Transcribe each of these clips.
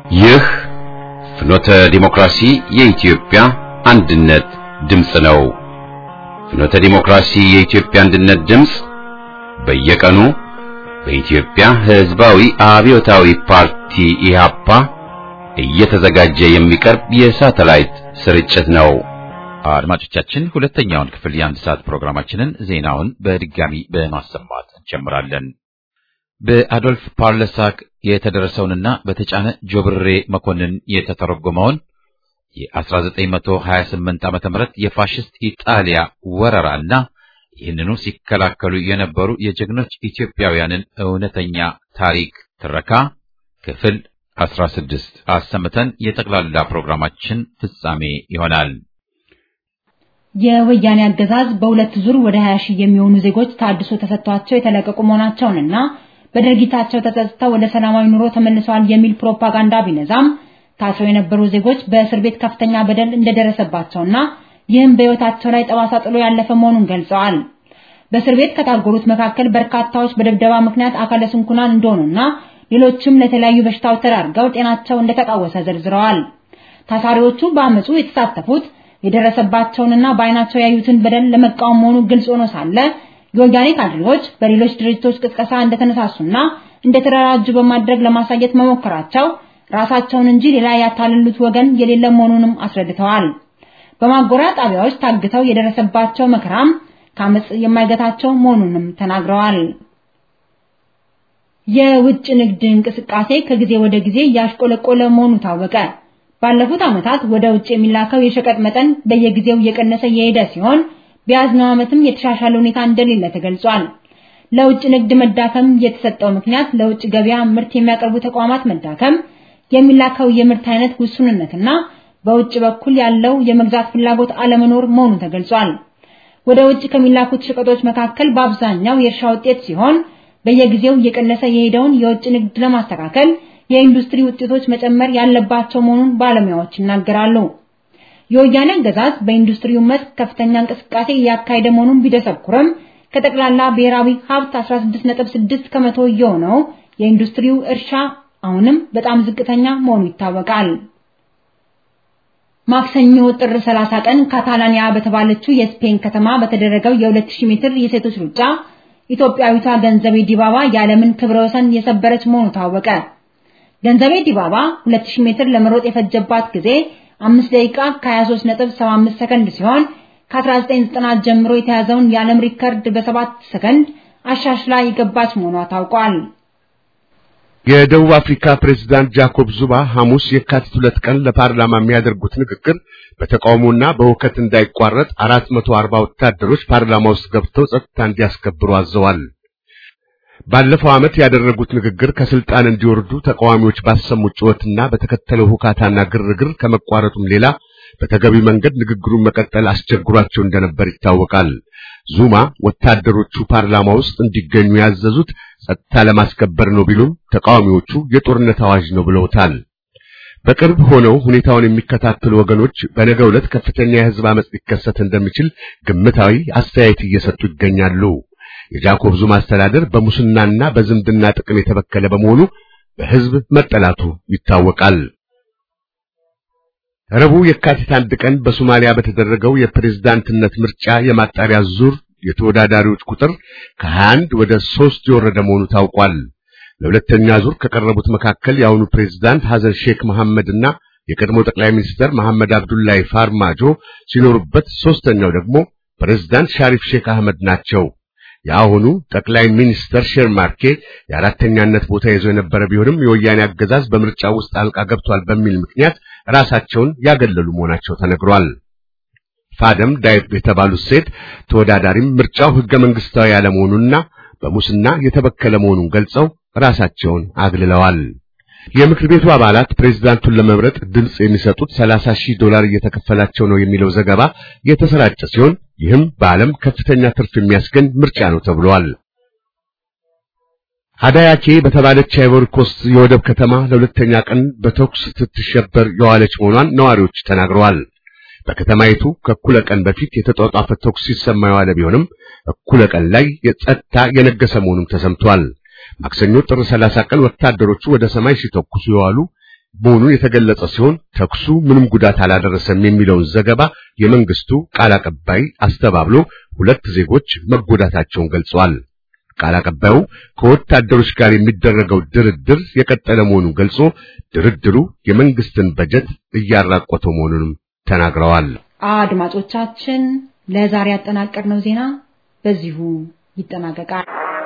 ይህ ፍኖተ ዲሞክራሲ የኢትዮጵያ አንድነት ድምፅ ነው። ፍኖተ ዲሞክራሲ የኢትዮጵያ አንድነት ድምፅ በየቀኑ በኢትዮጵያ ሕዝባዊ አብዮታዊ ፓርቲ ኢህአፓ እየተዘጋጀ የሚቀርብ የሳተላይት ስርጭት ነው። አድማጮቻችን ሁለተኛውን ክፍል የአንድ ሰዓት ፕሮግራማችንን ዜናውን በድጋሚ በማሰማት እንጀምራለን። በአዶልፍ ፓርለሳክ የተደረሰውንና በተጫነ ጆብሬ መኮንን የተተረጎመውን የ1928 ዓመተ ምህረት የፋሽስት ኢጣሊያ ወረራና ይህንኑ ሲከላከሉ የነበሩ የጀግኖች ኢትዮጵያውያንን እውነተኛ ታሪክ ትረካ ክፍል 16 አሰምተን የጠቅላላ ፕሮግራማችን ፍጻሜ ይሆናል። የወያኔ አገዛዝ በሁለት ዙር ወደ 20 ሺህ የሚሆኑ ዜጎች ታድሶ ተሰጥቷቸው የተለቀቁ መሆናቸውንና በድርጊታቸው ተጸጽተው ወደ ሰላማዊ ኑሮ ተመልሰዋል የሚል ፕሮፓጋንዳ ቢነዛም ታስረው የነበሩ ዜጎች በእስር ቤት ከፍተኛ በደል እንደደረሰባቸውና ይህም በሕይወታቸው ላይ ጠባሳ ጥሎ ያለፈ መሆኑን ገልጸዋል። በእስር ቤት ከታጎሩት መካከል በርካታዎች በድብደባ ምክንያት አካለ ስንኩላን እንደሆኑና ሌሎችም ለተለያዩ በሽታዎች ተዳርገው ጤናቸው እንደተቃወሰ ዘርዝረዋል። ታሳሪዎቹ በአመፁ የተሳተፉት የደረሰባቸውንና በአይናቸው ያዩትን በደል ለመቃወም መሆኑ ግልጽ ሆኖ ሳለ የወያኔ ካድሬዎች በሌሎች ድርጅቶች ቅስቀሳ እንደተነሳሱና እንደተደራጁ በማድረግ ለማሳየት መሞከራቸው ራሳቸውን እንጂ ሌላ ያታለሉት ወገን የሌለ መሆኑንም አስረድተዋል። በማጎሪያ ጣቢያዎች ታግተው የደረሰባቸው መከራም ከአመፅ የማይገታቸው መሆኑንም ተናግረዋል። የውጭ ንግድ እንቅስቃሴ ከጊዜ ወደ ጊዜ እያሽቆለቆለ መሆኑ ታወቀ። ባለፉት ዓመታት ወደ ውጭ የሚላከው የሸቀጥ መጠን በየጊዜው እየቀነሰ የሄደ ሲሆን በያዝነው ዓመትም የተሻሻለ ሁኔታ እንደሌለ ተገልጿል። ለውጭ ንግድ መዳከም የተሰጠው ምክንያት ለውጭ ገበያ ምርት የሚያቀርቡ ተቋማት መዳከም፣ የሚላከው የምርት አይነት ውሱንነትና በውጭ በኩል ያለው የመግዛት ፍላጎት አለመኖር መሆኑ ተገልጿል። ወደ ውጭ ከሚላኩት ሸቀጦች መካከል በአብዛኛው የእርሻ ውጤት ሲሆን በየጊዜው እየቀነሰ የሄደውን የውጭ ንግድ ለማስተካከል የኢንዱስትሪ ውጤቶች መጨመር ያለባቸው መሆኑን ባለሙያዎች ይናገራሉ። የወያኔ አገዛዝ በኢንዱስትሪው መስክ ከፍተኛ እንቅስቃሴ እያካሄደ መሆኑን ቢደሰኩርም ከጠቅላላ ብሔራዊ ሀብት 16.6 ከመቶ የሆነው የኢንዱስትሪው እርሻ አሁንም በጣም ዝቅተኛ መሆኑ ይታወቃል። ማክሰኞ ጥር 30 ቀን ካታላኒያ በተባለችው የስፔን ከተማ በተደረገው የ2000 ሜትር የሴቶች ሩጫ ኢትዮጵያዊቷ ገንዘቤ ዲባባ የዓለምን ክብረ ወሰን የሰበረች መሆኑ ታወቀ። ገንዘቤ ዲባባ 2000 ሜትር ለመሮጥ የፈጀባት ጊዜ 5 ደቂቃ ከ23.75 ሰከንድ ሲሆን ከ1990 ጀምሮ የተያዘውን የዓለም ሪከርድ በ7 ሰከንድ አሻሽላ የገባች መሆኗ ታውቋል። የደቡብ አፍሪካ ፕሬዝዳንት ጃኮብ ዙማ ሐሙስ የካቲት ሁለት ቀን ለፓርላማ የሚያደርጉት ንግግር በተቃውሞና በሁከት እንዳይቋረጥ 440 ወታደሮች ፓርላማ ውስጥ ገብተው ጸጥታ እንዲያስከብሩ አዘዋል። ባለፈው ዓመት ያደረጉት ንግግር ከስልጣን እንዲወርዱ ተቃዋሚዎች ባሰሙት ጩኸትና በተከተለው ሁካታና ግርግር ከመቋረጡም ሌላ በተገቢ መንገድ ንግግሩን መቀጠል አስቸግሯቸው እንደነበር ይታወቃል። ዙማ ወታደሮቹ ፓርላማ ውስጥ እንዲገኙ ያዘዙት ጸጥታ ለማስከበር ነው ቢሉም ተቃዋሚዎቹ የጦርነት አዋጅ ነው ብለውታል። በቅርብ ሆነው ሁኔታውን የሚከታተሉ ወገኖች በነገው ዕለት ከፍተኛ የሕዝብ አመጽ ሊከሰት እንደሚችል ግምታዊ አስተያየት እየሰጡ ይገኛሉ። የጃኮብ ዙማ አስተዳደር በሙስናና በዝምድና ጥቅም የተበከለ በመሆኑ በሕዝብ መጠላቱ ይታወቃል። ረቡዕ የካቲት አንድ ቀን በሶማሊያ በተደረገው የፕሬዝዳንትነት ምርጫ የማጣሪያ ዙር የተወዳዳሪዎች ቁጥር ከ21 ወደ 3 የወረደ መሆኑ ታውቋል። ለሁለተኛ ዙር ከቀረቡት መካከል የአሁኑ ፕሬዝዳንት ሐሰን ሼክ መሐመድና የቀድሞ ጠቅላይ ሚኒስትር መሐመድ አብዱላሂ ፋርማጆ ሲኖሩበት፣ ሶስተኛው ደግሞ ፕሬዝዳንት ሻሪፍ ሼክ አህመድ ናቸው። የአሁኑ ጠቅላይ ሚኒስተር ሼር ማርኬ የአራተኛነት ቦታ ይዘው የነበረ ቢሆንም የወያኔ አገዛዝ በምርጫ ውስጥ አልቃ ገብቷል በሚል ምክንያት ራሳቸውን ያገለሉ መሆናቸው ተነግሯል። ፋደም ዳይብ የተባሉት ሴት ተወዳዳሪም ምርጫው ሕገ መንግስታዊ ያለመሆኑንና በሙስና የተበከለ መሆኑን ገልጸው ራሳቸውን አግልለዋል። የምክር ቤቱ አባላት ፕሬዝዳንቱን ለመምረጥ ድምፅ የሚሰጡት 30 ሺህ ዶላር እየተከፈላቸው ነው የሚለው ዘገባ የተሰራጨ ሲሆን ይህም በዓለም ከፍተኛ ትርፍ የሚያስገኝ ምርጫ ነው ተብሏል። አዳያኬ በተባለች አይቮሪ ኮስት የወደብ ከተማ ለሁለተኛ ቀን በተኩስ ስትሸበር የዋለች መሆኗን ነዋሪዎች ተናግረዋል። በከተማይቱ ከእኩለ ቀን በፊት የተጧጧፈ ተኩስ ሲሰማ የዋለ ቢሆንም እኩለ ቀን ላይ የጸጥታ የነገሰ መሆኑም ተሰምቷል። ማክሰኞ ጥር 30 ቀን ወታደሮቹ ወደ ሰማይ ሲተኩሱ የዋሉ መሆኑን የተገለጸ ሲሆን ተኩሱ ምንም ጉዳት አላደረሰም የሚለውን ዘገባ የመንግስቱ ቃል አቀባይ አስተባብሎ ሁለት ዜጎች መጎዳታቸውን ገልጸዋል። ቃል አቀባዩ ከወታደሮች ጋር የሚደረገው ድርድር የቀጠለ መሆኑን ገልጾ ድርድሩ የመንግስትን በጀት እያራቆተው መሆኑንም ተናግረዋል። አድማጮቻችን ለዛሬ ያጠናቀርነው ዜና በዚሁ ይጠናቀቃል።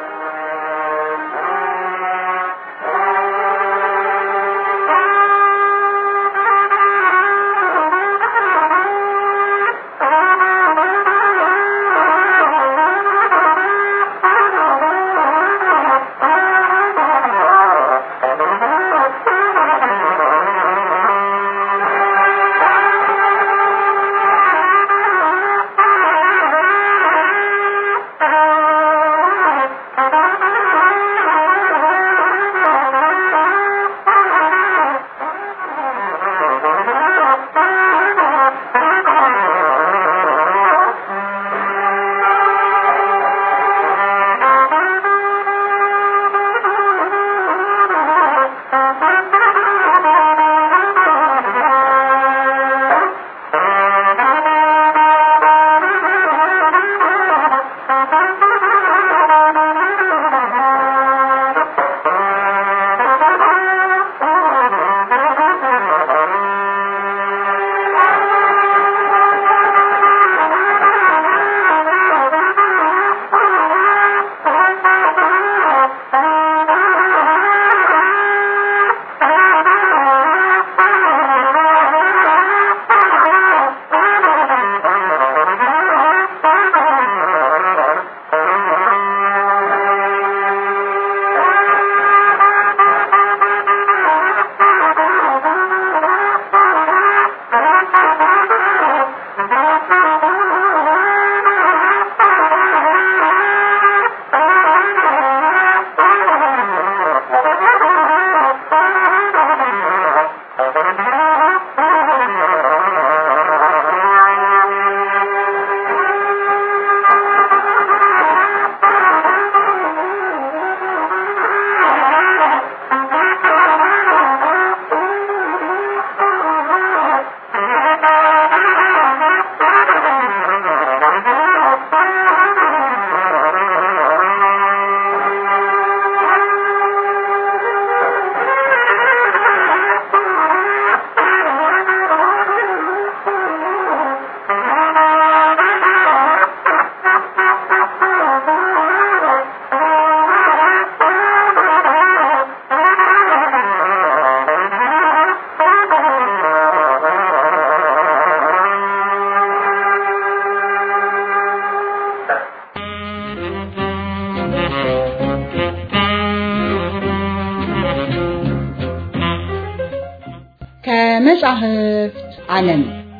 ከመጻሕፍት ዓለም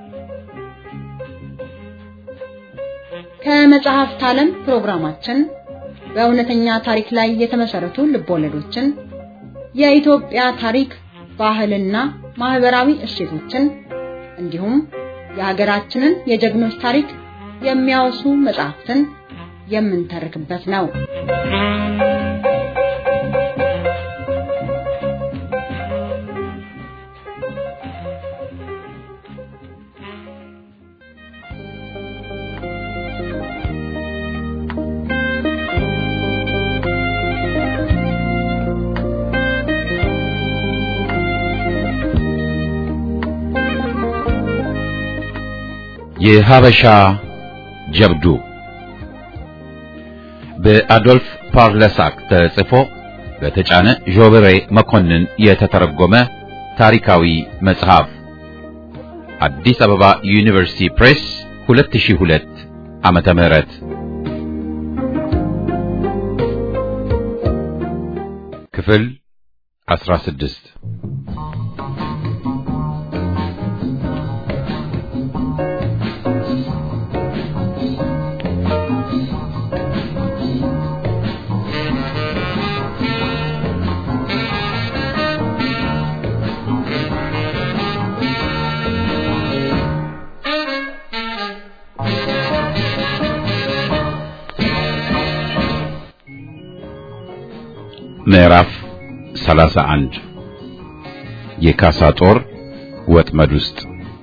ከመጽሐፍት ዓለም ፕሮግራማችን በእውነተኛ ታሪክ ላይ የተመሰረቱ ልቦለዶችን፣ የኢትዮጵያ ታሪክ፣ ባህልና ማህበራዊ እሴቶችን እንዲሁም የሀገራችንን የጀግኖች ታሪክ የሚያወሱ መጽሐፍትን የምንተርክበት ነው። የሀበሻ ጀብዱ በአዶልፍ ፓርለሳክ ተጽፎ በተጫነ ዦብሬ መኮንን የተተረጎመ ታሪካዊ መጽሐፍ አዲስ አበባ ዩኒቨርሲቲ ፕሬስ 2002 ዓመተ ምህረት ክፍል 16 ምዕራፍ 31 የካሳ ጦር ወጥመድ ውስጥ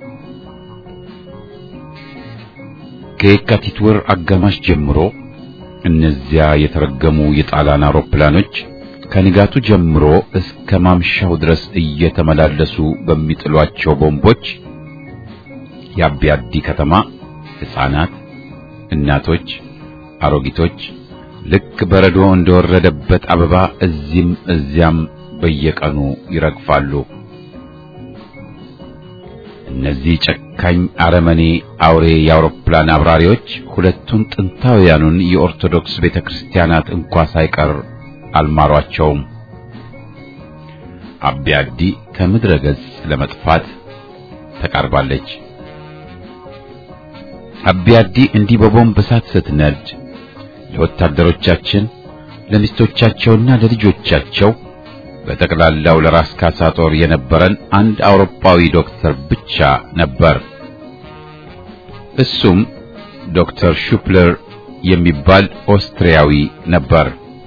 ከየካቲት ወር አጋማሽ ጀምሮ እነዚያ የተረገሙ የጣሊያን አውሮፕላኖች ከንጋቱ ጀምሮ እስከ ማምሻው ድረስ እየተመላለሱ በሚጥሏቸው ቦምቦች የአቢያዲ ከተማ ሕፃናት፣ እናቶች፣ አሮጊቶች ልክ በረዶ እንደወረደበት አበባ እዚህም እዚያም በየቀኑ ይረግፋሉ። እነዚህ ጨካኝ አረመኔ አውሬ የአውሮፕላን አብራሪዎች ሁለቱን ጥንታውያኑን የኦርቶዶክስ ቤተክርስቲያናት እንኳ ሳይቀር አልማሯቸውም። አቢያዲ ከምድረ ገጽ ለመጥፋት ተቃርባለች። አቢያዲ እንዲህ በቦምብ እሳት ስትነድ ለወታደሮቻችን ለሚስቶቻቸውና ለልጆቻቸው በጠቅላላው ለራስ ካሳ ጦር የነበረን አንድ አውሮፓዊ ዶክተር ብቻ ነበር። እሱም ዶክተር ሹፕለር የሚባል ኦስትሪያዊ ነበር።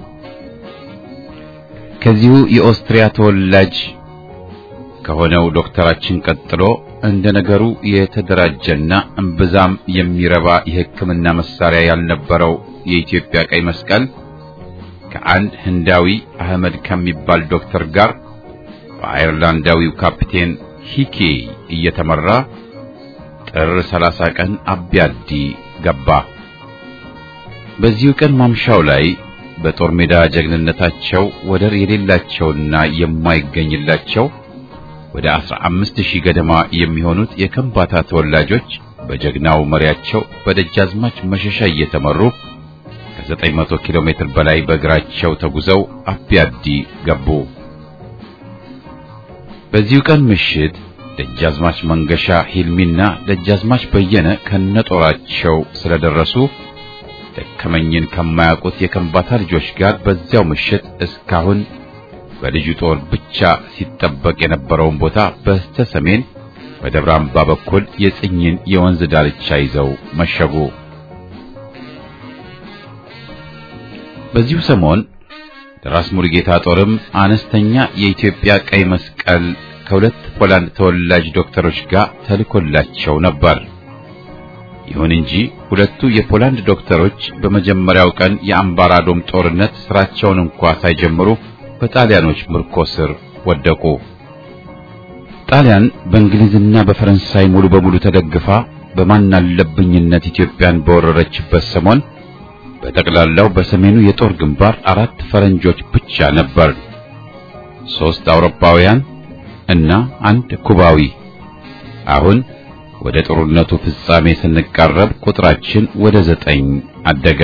ከዚሁ የኦስትሪያ ተወላጅ ከሆነው ዶክተራችን ቀጥሎ እንደ ነገሩ የተደራጀና እምብዛም የሚረባ የሕክምና መሳሪያ ያልነበረው የኢትዮጵያ ቀይ መስቀል ከአንድ ህንዳዊ አህመድ ከሚባል ዶክተር ጋር በአየርላንዳዊው ካፒቴን ሂኬ እየተመራ ጥር 30 ቀን አቢያዲ ገባ። በዚሁ ቀን ማምሻው ላይ በጦር ሜዳ ጀግንነታቸው ወደር የሌላቸውና የማይገኝላቸው ወደ አስራ አምስት ሺህ ገደማ የሚሆኑት የከምባታ ተወላጆች በጀግናው መሪያቸው በደጃዝማች መሸሻ እየተመሩ ከዘጠኝ መቶ ኪሎ ሜትር በላይ በእግራቸው ተጉዘው አቢያዲ ገቡ። በዚሁ ቀን ምሽት ደጃዝማች መንገሻ ሂልሚና ደጃዝማች በየነ ከነጦራቸው ስለደረሱ ደከመኝን ከማያውቁት የከምባታ ልጆች ጋር በዚያው ምሽት እስካሁን በልጁ ጦር ብቻ ሲጠበቅ የነበረውን ቦታ በስተ ሰሜን በደብረ አምባ በኩል የጽኝን የወንዝ ዳርቻ ይዘው መሸጉ። በዚሁ ሰሞን ደራስ ሙሉጌታ ጦርም አነስተኛ የኢትዮጵያ ቀይ መስቀል ከሁለት ፖላንድ ተወላጅ ዶክተሮች ጋር ተልኮላቸው ነበር። ይሁን እንጂ ሁለቱ የፖላንድ ዶክተሮች በመጀመሪያው ቀን የአምባራዶም ጦርነት ስራቸውን እንኳ ሳይጀምሩ በጣሊያኖች ምርኮ ስር ወደቁ። ጣሊያን በእንግሊዝና በፈረንሳይ ሙሉ በሙሉ ተደግፋ በማናለብኝነት ኢትዮጵያን በወረረችበት ሰሞን በጠቅላላው በሰሜኑ የጦር ግንባር አራት ፈረንጆች ብቻ ነበር። ሶስት አውሮፓውያን እና አንድ ኩባዊ። አሁን ወደ ጦርነቱ ፍጻሜ ስንቃረብ ቁጥራችን ወደ ዘጠኝ አደገ።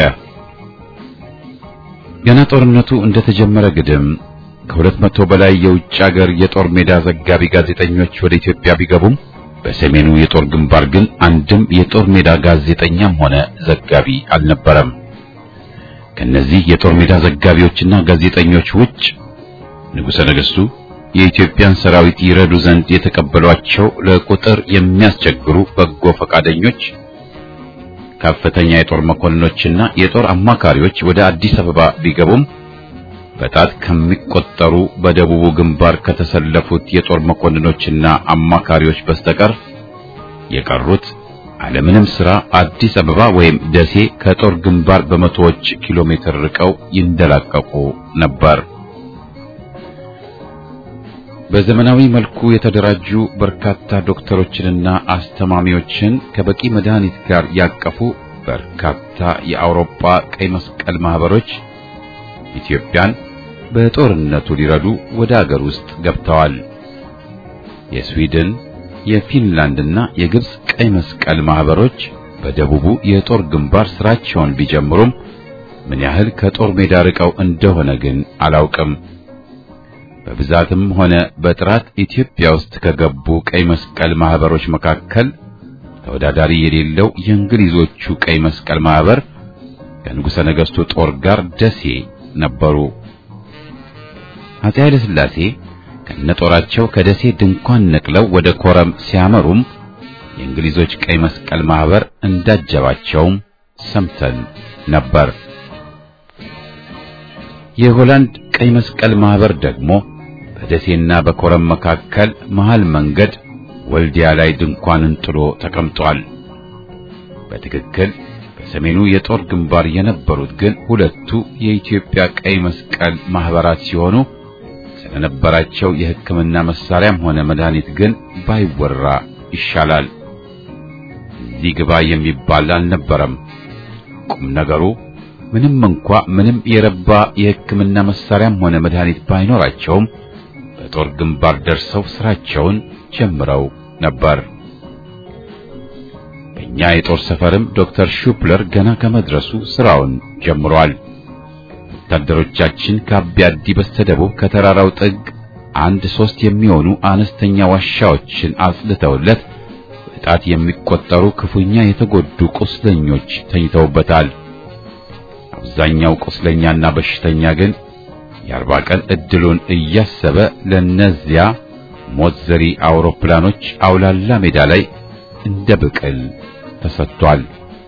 ገና ጦርነቱ እንደተጀመረ ግድም ከሁለት መቶ በላይ የውጭ ሀገር የጦር ሜዳ ዘጋቢ ጋዜጠኞች ወደ ኢትዮጵያ ቢገቡም በሰሜኑ የጦር ግንባር ግን አንድም የጦር ሜዳ ጋዜጠኛም ሆነ ዘጋቢ አልነበረም። ከነዚህ የጦር ሜዳ ዘጋቢዎችና ጋዜጠኞች ውጭ ንጉሠ ነገሥቱ የኢትዮጵያን ሰራዊት ይረዱ ዘንድ የተቀበሏቸው ለቁጥር የሚያስቸግሩ በጎ ፈቃደኞች ከፍተኛ የጦር መኮንኖችና የጦር አማካሪዎች ወደ አዲስ አበባ ቢገቡም በጣት ከሚቆጠሩ በደቡቡ ግንባር ከተሰለፉት የጦር መኮንኖችና አማካሪዎች በስተቀር የቀሩት አለምንም ሥራ አዲስ አበባ ወይም ደሴ ከጦር ግንባር በመቶዎች ኪሎ ሜትር ርቀው ይንደላቀቁ ነበር። በዘመናዊ መልኩ የተደራጁ በርካታ ዶክተሮችንና አስተማሚዎችን ከበቂ መድኃኒት ጋር ያቀፉ በርካታ የአውሮፓ ቀይ መስቀል ማህበሮች ኢትዮጵያን በጦርነቱ ሊረዱ ወደ አገር ውስጥ ገብተዋል። የስዊድን፣ የፊንላንድና የግብጽ ቀይ መስቀል ማህበሮች በደቡቡ የጦር ግንባር ስራቸውን ቢጀምሩም ምን ያህል ከጦር ሜዳ ርቀው እንደሆነ ግን አላውቅም። በብዛትም ሆነ በጥራት ኢትዮጵያ ውስጥ ከገቡ ቀይ መስቀል ማህበሮች መካከል ተወዳዳሪ የሌለው የእንግሊዞቹ ቀይ መስቀል ማህበር ከንጉሠ ነገሥቱ ጦር ጋር ደሴ ነበሩ። አፄ ኃይለ ሥላሴ ከነጦራቸው ከደሴ ድንኳን ነቅለው ወደ ኮረም ሲያመሩም የእንግሊዞች ቀይ መስቀል ማህበር እንዳጀባቸውም ሰምተን ነበር። የሆላንድ ቀይ መስቀል ማህበር ደግሞ በደሴና በኮረም መካከል መሃል መንገድ ወልዲያ ላይ ድንኳንን ጥሎ ተቀምጧል። በትክክል በሰሜኑ የጦር ግንባር የነበሩት ግን ሁለቱ የኢትዮጵያ ቀይ መስቀል ማህበራት ሲሆኑ ስለነበራቸው የሕክምና መሳሪያም ሆነ መድኃኒት ግን ባይወራ ይሻላል። እዚህ ግባ የሚባል አልነበረም። ቁም ነገሩ ምንም እንኳ ምንም የረባ የሕክምና መሳሪያም ሆነ መድኃኒት ባይኖራቸውም በጦር ግንባር ደርሰው ስራቸውን ጀምረው ነበር። በእኛ የጦር ሰፈርም ዶክተር ሹፕለር ገና ከመድረሱ ስራውን ጀምሯል። ወታደሮቻችን ከአቢያዲ በስተደቡብ ከተራራው ጥግ አንድ ሶስት የሚሆኑ አነስተኛ ዋሻዎችን አጽልተውለት በጣት የሚቆጠሩ ክፉኛ የተጎዱ ቁስለኞች ተኝተውበታል። አብዛኛው ቁስለኛና በሽተኛ ግን የአርባ ቀን እድሉን እያሰበ ለነዚያ ሞት ዘሪ አውሮፕላኖች አውላላ ሜዳ ላይ እንደ ብቅል ተሰጥቷል።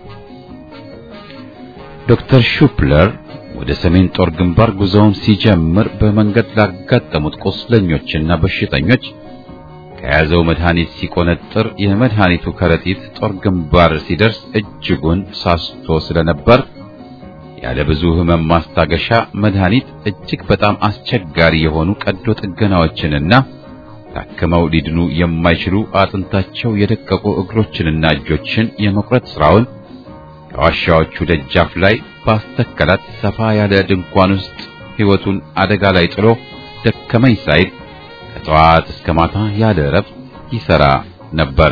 ዶክተር ሹፕለር ወደ ሰሜን ጦር ግንባር ጉዞውን ሲጀምር በመንገድ ላጋጠሙት ቁስለኞችና በሽተኞች ከያዘው መድኃኒት ሲቆነጥር የመድኃኒቱ ከረጢት ጦር ግንባር ሲደርስ እጅጉን ሳስቶ ስለነበር ያለ ብዙ ሕመም ማስታገሻ መድኃኒት እጅግ በጣም አስቸጋሪ የሆኑ ቀዶ ጥገናዎችንና ታክመው ሊድኑ የማይችሉ አጥንታቸው የደቀቁ እግሮችንና እጆችን የመቁረጥ ስራውን ከዋሻዎቹ ደጃፍ ላይ ባስተከላት ሰፋ ያለ ድንኳን ውስጥ ሕይወቱን አደጋ ላይ ጥሎ ደከመኝ ሳይል ከጠዋት እስከ ማታ ያለ እረፍት ይሰራ ነበር።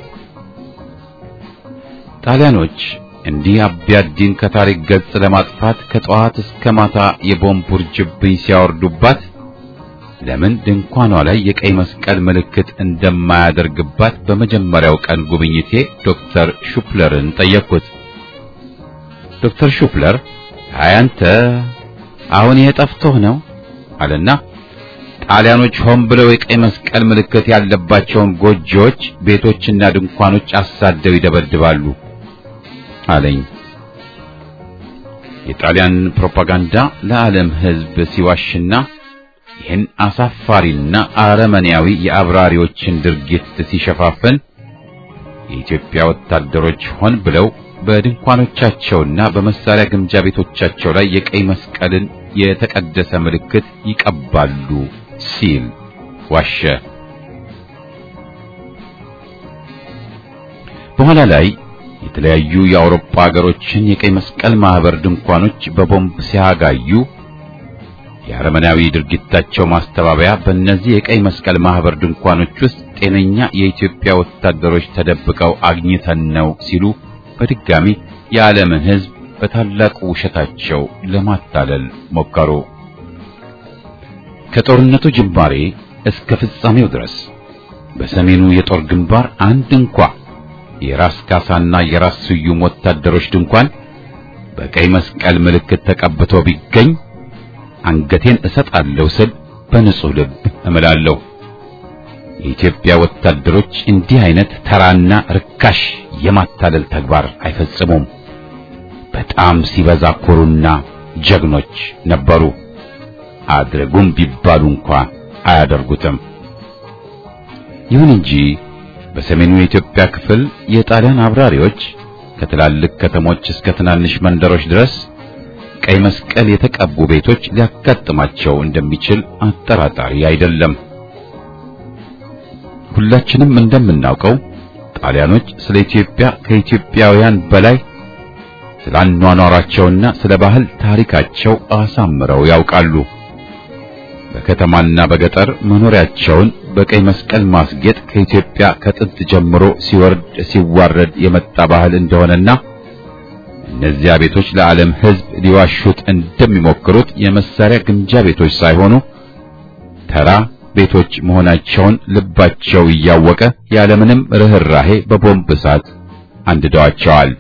ጣሊያኖች እንዲህ አቢያዲን ከታሪክ ገጽ ለማጥፋት ከጠዋት እስከ ማታ የቦምብ ውርጅብኝ ሲያወርዱባት ለምን ድንኳኗ ላይ የቀይ መስቀል ምልክት እንደማያደርግባት በመጀመሪያው ቀን ጉብኝቴ ዶክተር ሹፕለርን ጠየቅኩት። ዶክተር ሹፕለር አያንተ አሁን ይሄ ጠፍቶህ ነው አለና ጣሊያኖች ሆን ብለው የቀይ መስቀል ምልክት ያለባቸውን ጎጆዎች፣ ቤቶችና ድንኳኖች አሳደው ይደበድባሉ አለኝ። የጣሊያን ፕሮፓጋንዳ ለዓለም ሕዝብ ሲዋሽና ይህን አሳፋሪና አረመኔያዊ የአብራሪዎችን ድርጊት ሲሸፋፍን የኢትዮጵያ ወታደሮች ሆን ብለው በድንኳኖቻቸውና በመሳሪያ ግምጃ ቤቶቻቸው ላይ የቀይ መስቀልን የተቀደሰ ምልክት ይቀባሉ ሲል ዋሸ። በኋላ ላይ የተለያዩ የአውሮፓ ሀገሮችን የቀይ መስቀል ማህበር ድንኳኖች በቦምብ ሲያጋዩ የአረመናዊ ድርጊታቸው ማስተባበያ በእነዚህ የቀይ መስቀል ማህበር ድንኳኖች ውስጥ ጤነኛ የኢትዮጵያ ወታደሮች ተደብቀው አግኝተን ነው ሲሉ በድጋሚ የዓለምን ሕዝብ በታላቁ ውሸታቸው ለማታለል ሞከሩ። ከጦርነቱ ጅማሬ እስከ ፍጻሜው ድረስ በሰሜኑ የጦር ግንባር አንድ እንኳ የራስ ካሳና የራስ ስዩም ወታደሮች ድንኳን በቀይ መስቀል ምልክት ተቀብቶ ቢገኝ አንገቴን እሰጣለሁ ስል በንጹህ ልብ እምላለሁ። የኢትዮጵያ ወታደሮች እንዲህ አይነት ተራና ርካሽ የማታለል ተግባር አይፈጽሙም። በጣም ሲበዛ ኮሩና ጀግኖች ነበሩ። አድርጉም ቢባሉ እንኳ አያደርጉትም። ይሁን እንጂ በሰሜኑ የኢትዮጵያ ክፍል የጣሊያን አብራሪዎች ከትላልቅ ከተሞች እስከ ትናንሽ መንደሮች ድረስ ቀይ መስቀል የተቀቡ ቤቶች ሊያጋጥማቸው እንደሚችል አጠራጣሪ አይደለም። ሁላችንም እንደምናውቀው ጣሊያኖች ስለ ኢትዮጵያ ከኢትዮጵያውያን በላይ ስለ አኗኗራቸውና ስለ ባህል ታሪካቸው አሳምረው ያውቃሉ። በከተማና በገጠር መኖሪያቸውን በቀይ መስቀል ማስጌጥ ከኢትዮጵያ ከጥንት ጀምሮ ሲወርድ ሲዋረድ የመጣ ባህል እንደሆነና እነዚያ ቤቶች ለዓለም ሕዝብ ሊዋሹት እንደሚሞክሩት የመሳሪያ ግምጃ ቤቶች ሳይሆኑ ተራ ቤቶች መሆናቸውን ልባቸው እያወቀ ያለምንም ርኅራሄ በቦምብ እሳት አንድደዋቸዋል።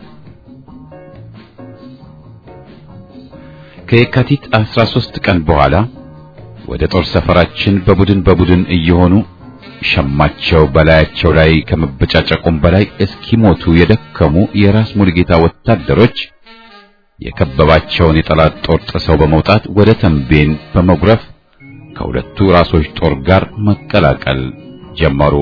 ከየካቲት 13 ቀን በኋላ ወደ ጦር ሰፈራችን በቡድን በቡድን እየሆኑ ሸማቸው በላያቸው ላይ ከመበጫጨቁም በላይ እስኪሞቱ የደከሙ የራስ ሙሉጌታ ወታደሮች የከበባቸውን የጠላት ጦር ጥሰው በመውጣት ወደ ተንቤን በመጉረፍ ከሁለቱ ራሶች ጦር ጋር መቀላቀል ጀመሩ።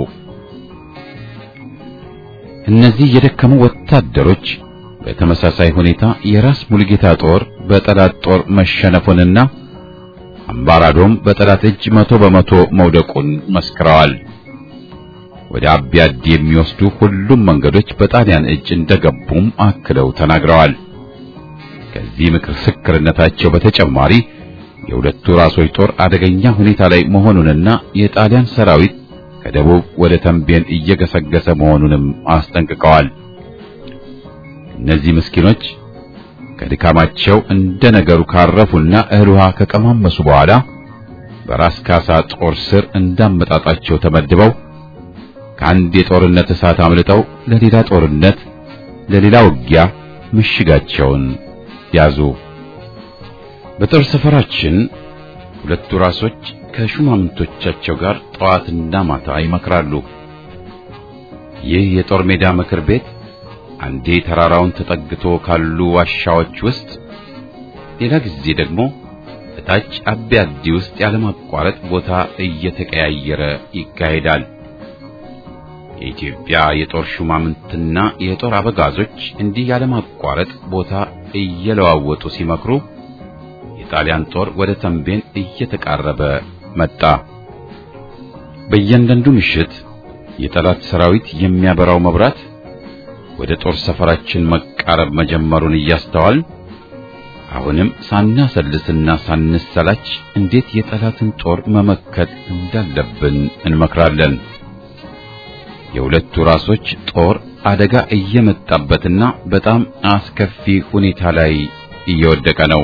እነዚህ የደከሙ ወታደሮች በተመሳሳይ ሁኔታ የራስ ሙሉጌታ ጦር በጠላት ጦር መሸነፉንና አምባራዶም በጠላት እጅ መቶ በመቶ መውደቁን መስክረዋል። ወደ አቢያድ የሚወስዱ ሁሉም መንገዶች በጣሊያን እጅ እንደገቡም አክለው ተናግረዋል። ከዚህ ምስክርነታቸው በተጨማሪ የሁለቱ ራሶች ጦር አደገኛ ሁኔታ ላይ መሆኑንና የጣሊያን ሰራዊት ከደቡብ ወደ ተንቤን እየገሰገሰ መሆኑንም አስጠንቅቀዋል። እነዚህ ምስኪኖች ከድካማቸው እንደ ነገሩ ካረፉና እህል ውሃ ከቀማመሱ በኋላ በራስ ካሳ ጦር ስር እንዳመጣጣቸው ተመድበው ከአንድ የጦርነት እሳት አምልጠው ለሌላ ጦርነት ለሌላ ውጊያ ምሽጋቸውን ያዙ። በጦር ሰፈራችን ሁለቱ ራሶች ከሹማምንቶቻቸው ጋር ጠዋትና ማታ ይመክራሉ። ይህ የጦር ሜዳ ምክር ቤት አንዴ ተራራውን ተጠግቶ ካሉ ዋሻዎች ውስጥ፣ ሌላ ጊዜ ደግሞ እታች አቢያዲ ውስጥ ያለማቋረጥ ቦታ እየተቀያየረ ይካሄዳል። የኢትዮጵያ የጦር ሹማምንትና የጦር አበጋዞች እንዲህ ያለማቋረጥ ቦታ እየለዋወጡ ሲመክሩ የጣሊያን ጦር ወደ ተንቤን እየተቃረበ መጣ። በእያንዳንዱ ምሽት የጠላት ሰራዊት የሚያበራው መብራት ወደ ጦር ሰፈራችን መቃረብ መጀመሩን እያስተዋል አሁንም ሳናሰልስና ሳንሰላች እንዴት የጠላትን ጦር መመከት እንዳለብን እንመክራለን። የሁለቱ ራሶች ጦር አደጋ እየመጣበትና በጣም አስከፊ ሁኔታ ላይ እየወደቀ ነው።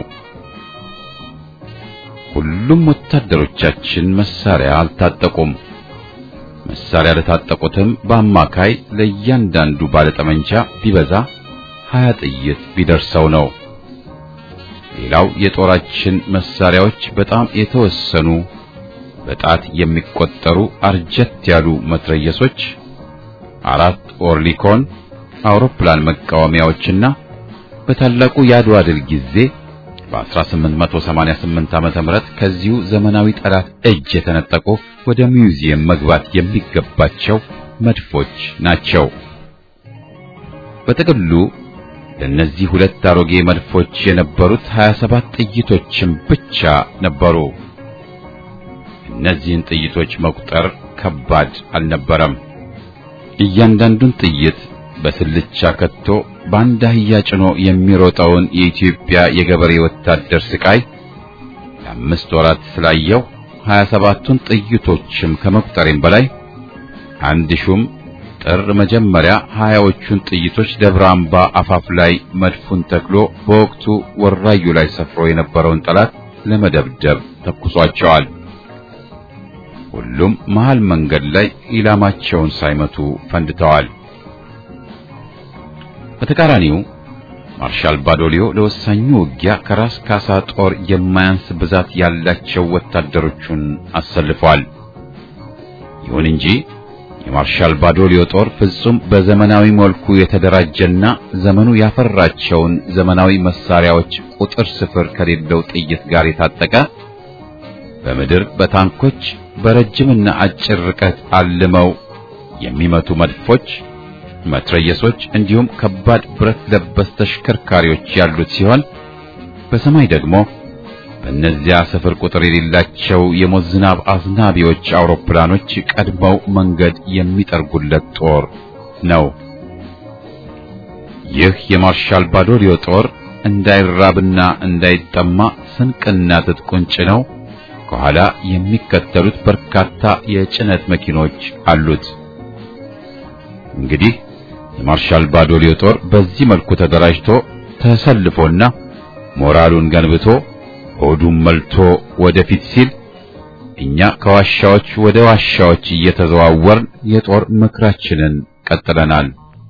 ሁሉም ወታደሮቻችን መሳሪያ አልታጠቁም። መሳሪያ ለታጠቁትም በአማካይ ለእያንዳንዱ ባለጠመንጃ ቢበዛ ሀያ ጥይት ቢደርሰው ነው። ሌላው የጦራችን መሳሪያዎች በጣም የተወሰኑ በጣት የሚቆጠሩ አርጀት ያሉ መትረየሶች፣ አራት ኦርሊኮን አውሮፕላን መቃወሚያዎችና በታላቁ የአድዋ ድል ጊዜ በ1888 ዓመተ ምህረት ከዚሁ ዘመናዊ ጠላት እጅ የተነጠቁ ወደ ሚውዚየም መግባት የሚገባቸው መድፎች ናቸው። በጥቅሉ ለእነዚህ ሁለት አሮጌ መድፎች የነበሩት 27 ጥይቶችም ብቻ ነበሩ። እነዚህን ጥይቶች መቁጠር ከባድ አልነበረም። እያንዳንዱን ጥይት በስልቻ ከቶ በአንድ አህያ ጭኖ የሚሮጠውን የኢትዮጵያ የገበሬ ወታደር ስቃይ ለአምስት ወራት ስላየው ሀያ ሰባቱን ጥይቶችም ከመቁጠሬም በላይ አንድ ሹም ጥር መጀመሪያ ሀያዎቹን ጥይቶች ደብረ አምባ አፋፍ ላይ መድፉን ተክሎ በወቅቱ ወራዩ ላይ ሰፍሮ የነበረውን ጠላት ለመደብደብ ተኩሷቸዋል። ሁሉም መሃል መንገድ ላይ ኢላማቸውን ሳይመቱ ፈንድተዋል። በተቃራኒው ማርሻል ባዶሊዮ ለወሳኙ ውጊያ ከራስ ካሳ ጦር የማያንስ ብዛት ያላቸው ወታደሮቹን አሰልፏል። ይሁን እንጂ የማርሻል ባዶሊዮ ጦር ፍጹም በዘመናዊ መልኩ የተደራጀና ዘመኑ ያፈራቸውን ዘመናዊ መሳሪያዎች ቁጥር ስፍር ከሌለው ጥይት ጋር የታጠቀ በምድር በታንኮች በረጅምና አጭር ርቀት አልመው የሚመቱ መድፎች መትረየሶች እንዲሁም ከባድ ብረት ለበስ ተሽከርካሪዎች ያሉት ሲሆን በሰማይ ደግሞ በእነዚያ ስፍር ቁጥር የሌላቸው የሞት ዝናብ አዝናቢዎች አውሮፕላኖች ቀድመው መንገድ የሚጠርጉለት ጦር ነው። ይህ የማርሻል ባዶሊዮ ጦር እንዳይራብና እንዳይጠማ ስንቅና ትጥቁን ጭነው ከኋላ የሚከተሉት በርካታ የጭነት መኪኖች አሉት። እንግዲህ የማርሻል ባዶሊዮ ጦር በዚህ መልኩ ተደራጅቶ ተሰልፎና ሞራሉን ገንብቶ ሆዱን መልቶ ወደፊት ሲል እኛ ከዋሻዎች ወደ ዋሻዎች እየተዘዋወርን የጦር ምክራችንን ቀጥለናል።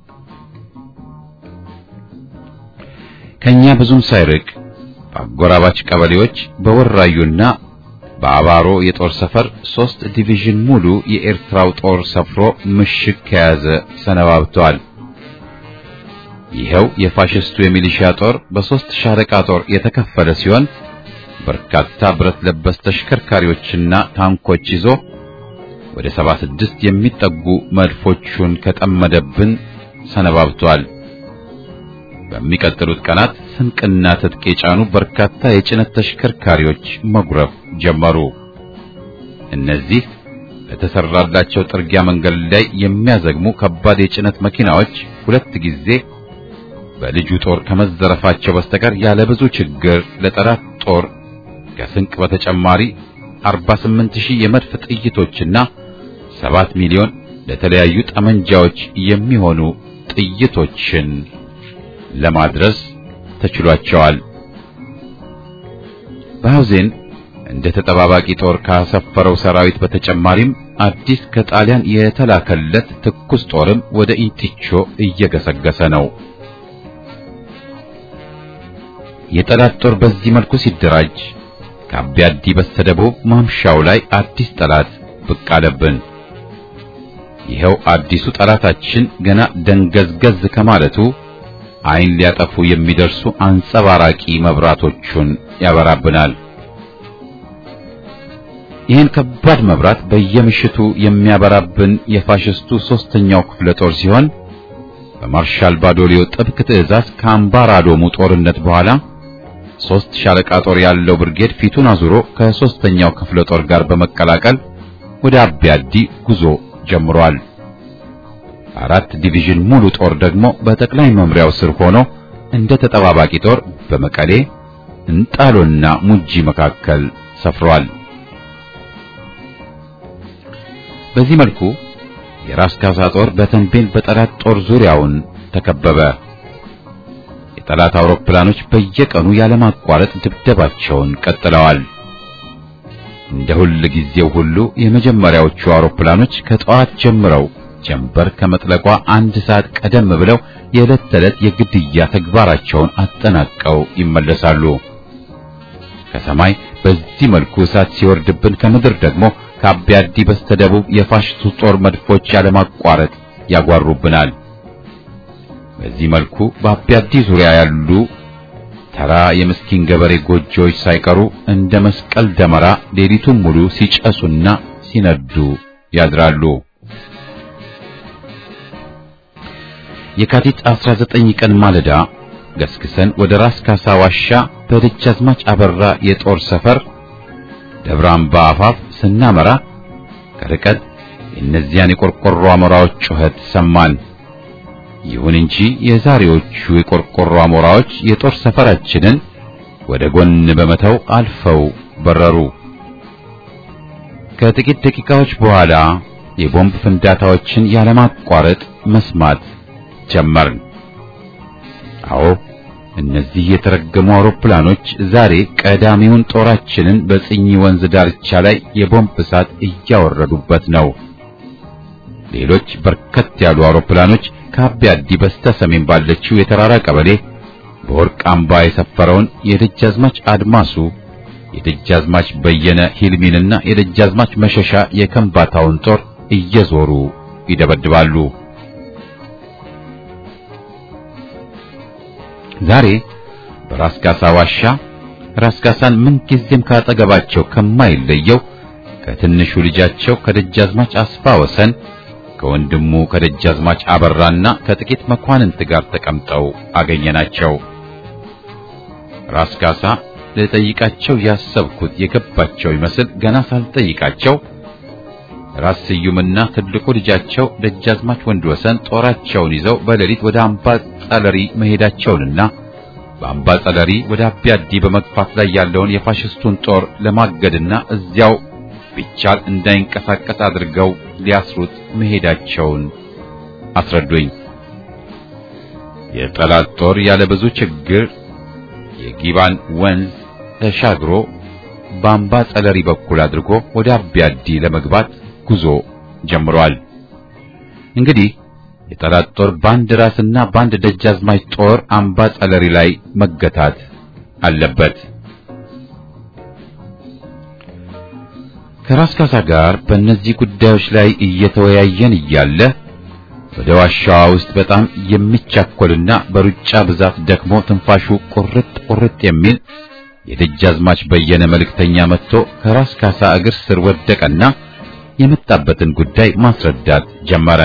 ከኛ ብዙም ሳይርቅ በአጎራባች ቀበሌዎች በወራዩና በአባሮ የጦር ሰፈር ሶስት ዲቪዥን ሙሉ የኤርትራው ጦር ሰፍሮ ምሽግ ከያዘ ሰነባብተዋል። ይኸው የፋሽስቱ የሚሊሺያ ጦር በሶስት ሻለቃ ጦር የተከፈለ ሲሆን በርካታ ብረት ለበስ ተሽከርካሪዎችና ታንኮች ይዞ ወደ 76 የሚጠጉ መድፎቹን ከጠመደብን ሰነባብቷል። በሚቀጥሉት ቀናት ስንቅና ትጥቅ የጫኑ በርካታ የጭነት ተሽከርካሪዎች መጉረፍ ጀመሩ። እነዚህ በተሰራላቸው ጥርጊያ መንገድ ላይ የሚያዘግሙ ከባድ የጭነት መኪናዎች ሁለት ጊዜ በልጁ ጦር ከመዘረፋቸው በስተቀር ያለ ብዙ ችግር ለጠላት ጦር ከስንቅ በተጨማሪ 48 ሺህ የመድፍ ጥይቶችና 7 ሚሊዮን ለተለያዩ ጠመንጃዎች የሚሆኑ ጥይቶችን ለማድረስ ተችሏቸዋል። በሐውዜን እንደ ተጠባባቂ ጦር ካሰፈረው ሰራዊት በተጨማሪም አዲስ ከጣሊያን የተላከለት ትኩስ ጦርም ወደ ኢንቲቾ እየገሰገሰ ነው። የጠላት ጦር በዚህ መልኩ ሲደራጅ ከአቢያዲ በስተደቡብ ማምሻው ላይ አዲስ ጠላት ብቅ አለብን። ይኸው አዲሱ ጠላታችን ገና ደንገዝገዝ ከማለቱ ዓይን ሊያጠፉ የሚደርሱ አንጸባራቂ መብራቶቹን ያበራብናል። ይህን ከባድ መብራት በየምሽቱ የሚያበራብን የፋሽስቱ ሦስተኛው ክፍለ ጦር ሲሆን በማርሻል ባዶሊዮ ጥብቅ ትዕዛዝ ከአምባራዶሙ ጦርነት በኋላ ሦስት ሻለቃ ጦር ያለው ብርጌድ ፊቱን አዙሮ ከሦስተኛው ክፍለ ጦር ጋር በመቀላቀል ወደ አቢያዲ ጉዞ ጀምሯል። አራት ዲቪዥን ሙሉ ጦር ደግሞ በጠቅላይ መምሪያው ስር ሆኖ እንደ ተጠባባቂ ጦር በመቀሌ እንጣሎና ሙጂ መካከል ሰፍሯል። በዚህ መልኩ የራስ ካሳ ጦር በተንቤን በጠላት ጦር ዙሪያውን ተከበበ። የጠላት አውሮፕላኖች በየቀኑ ያለማቋረጥ ድብደባቸውን ቀጥለዋል። እንደ ሁል ጊዜው ሁሉ የመጀመሪያዎቹ አውሮፕላኖች ከጠዋት ጀምረው ጀንበር ከመጥለቋ አንድ ሰዓት ቀደም ብለው የዕለት ተዕለት የግድያ ተግባራቸውን አጠናቀው ይመለሳሉ። ከሰማይ በዚህ መልኩ እሳት ሲወርድብን ከምድር ደግሞ ከአቢያዲ በስተደቡብ የፋሽስቱ ጦር መድፎች ያለማቋረጥ ያጓሩብናል። በዚህ መልኩ በአቢያዲ ዙሪያ ያሉ ተራ የምስኪን ገበሬ ጎጆዎች ሳይቀሩ እንደ መስቀል ደመራ ሌሊቱን ሙሉ ሲጨሱና ሲነዱ ያድራሉ። የካቲት 19 ቀን ማለዳ ገስግሰን ወደ ራስ ካሳ ዋሻ በደጃዝማች አበራ የጦር ሰፈር ደብረ አምባ አፋፍ ስናመራ ከርቀት የእነዚያን የቆርቆሮ አሞራዎች ጩኸት ሰማን። ይሁን እንጂ የዛሬዎቹ የቆርቆሮ አሞራዎች የጦር ሰፈራችንን ወደ ጎን በመተው አልፈው በረሩ። ከጥቂት ደቂቃዎች በኋላ የቦምብ ፍንዳታዎችን ያለማቋረጥ መስማት ጀመርን። አዎ እነዚህ የተረገሙ አውሮፕላኖች ዛሬ ቀዳሚውን ጦራችንን በጽኝ ወንዝ ዳርቻ ላይ የቦምብ እሳት እያወረዱበት ነው። ሌሎች በርከት ያሉ አውሮፕላኖች ከአቢያዲ በስተ ሰሜን ባለችው የተራራ ቀበሌ በወርቅ አምባ የሰፈረውን የደጃዝማች አድማሱ የደጃዝማች በየነ ሂልሚንና የደጃዝማች መሸሻ የከምባታውን ጦር እየዞሩ ይደበድባሉ። ዛሬ በራስ ካሳ ዋሻ ራስ ካሳን ምንጊዜም ካጠገባቸው ከማይለየው ከትንሹ ልጃቸው ከደጃዝማች አስፋ ወሰን ከወንድሙ ከደጃዝማች አበራና ከጥቂት መኳንንት ጋር ተቀምጠው አገኘናቸው። ራስ ካሳ ልጠይቃቸው ያሰብኩት የገባቸው ይመስል ገና ሳልጠይቃቸው ራስ ስዩምና ትልቁ ልጃቸው ደጃዝማች ወንድ ወሰን ጦራቸውን ይዘው በሌሊት ወደ አምባ ጸለሪ መሄዳቸውንና በአምባ ጸለሪ ወደ አቢያዲ በመግፋት ላይ ያለውን የፋሽስቱን ጦር ለማገድና እዚያው ቢቻል እንዳይንቀሳቀስ አድርገው ሊያስሩት መሄዳቸውን አስረዱኝ። የጠላት ጦር ያለ ብዙ ችግር የጊባን ወንዝ ተሻግሮ በአምባ ጸለሪ በኩል አድርጎ ወደ አቢያዲ ለመግባት ጉዞ ጀምሯል። እንግዲህ የጠላት ጦር ባንድ ራስና ባንድ ደጃዝማች ጦር አምባ ጸለሪ ላይ መገታት አለበት። ከራስ ካሳ ጋር በእነዚህ ጉዳዮች ላይ እየተወያየን እያለ ወደ ዋሻዋ ውስጥ በጣም የሚቻኮልና በሩጫ ብዛት ደክሞ ትንፋሹ ቁርጥ ቁርጥ የሚል የደጃዝማች በየነ መልእክተኛ መጥቶ ከራስ ካሳ እግር ስር ወደቀና የመጣበትን ጉዳይ ማስረዳት ጀመረ።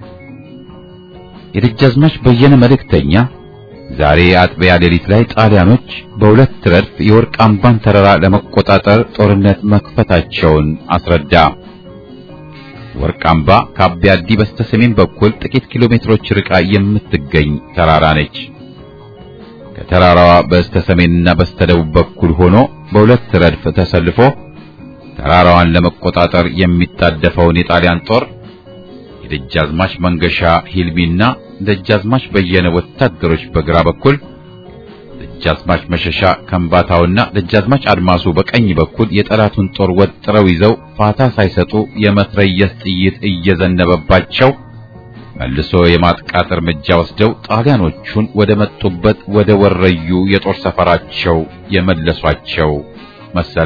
የደጃዝማች በየነ መልእክተኛ ዛሬ አጥቢያ ሌሊት ላይ ጣሊያኖች በሁለት ረድፍ የወርቅ አምባን ተራራ ለመቆጣጠር ጦርነት መክፈታቸውን አስረዳ። ወርቅ አምባ ከአቢያ አዲ በስተሰሜን በኩል ጥቂት ኪሎ ሜትሮች ርቃ የምትገኝ ተራራ ነች። ከተራራዋ በስተሰሜንና በስተደቡብ በኩል ሆኖ በሁለት ረድፍ ተሰልፎ ተራራዋን ለመቆጣጠር የሚጣደፈውን የጣሊያን ጦር የደጃዝማች መንገሻ ሂልሚና ደጃዝማች በየነ ወታደሮች በግራ በኩል ደጃዝማች መሸሻ ከምባታውና ደጃዝማች አድማሱ በቀኝ በኩል የጠላቱን ጦር ወጥረው ይዘው ፋታ ሳይሰጡ የመትረየስ ጥይት እየዘነበባቸው መልሶ የማጥቃት እርምጃ ወስደው ጣሊያኖቹን ወደ መጡበት ወደ ወረዩ የጦር ሰፈራቸው የመለሷቸው መሰለ።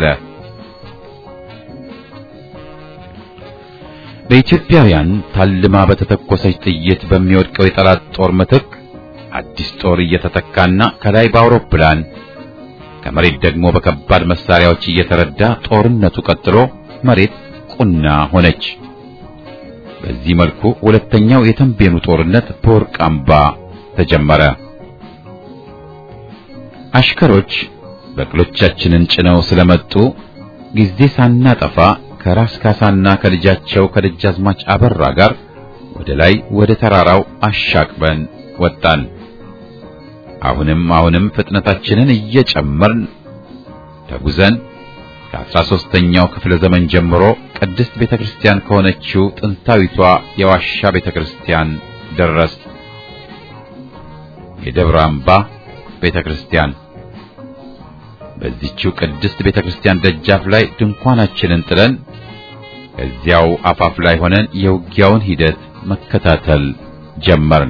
በኢትዮጵያውያን ታልማ በተተኮሰች ጥይት በሚወድቀው የጠላት ጦር ምትክ አዲስ ጦር እየተተካና ከላይ በአውሮፕላን ከመሬት ደግሞ በከባድ መሳሪያዎች እየተረዳ ጦርነቱ ቀጥሎ መሬት ቁና ሆነች። በዚህ መልኩ ሁለተኛው የተንቤኑ ጦርነት በወርቅ አምባ ተጀመረ። አሽከሮች በቅሎቻችንን ጭነው ስለመጡ ጊዜ ሳናጠፋ ከራስ ካሳና ከልጃቸው ከደጃዝማች አበራ ጋር ወደ ላይ ወደ ተራራው አሻቅበን ወጣን። አሁንም አሁንም ፍጥነታችንን እየጨመርን ተጉዘን ከአስራ ሦስተኛው ክፍለ ዘመን ጀምሮ ቅድስት ቤተክርስቲያን ከሆነችው ጥንታዊቷ የዋሻ ቤተክርስቲያን ደረስ። የደብረ አምባ ቤተክርስቲያን በዚህችው ቅድስት ቤተክርስቲያን ደጃፍ ላይ ድንኳናችንን ጥለን ከዚያው አፋፍ ላይ ሆነን የውጊያውን ሂደት መከታተል ጀመርን።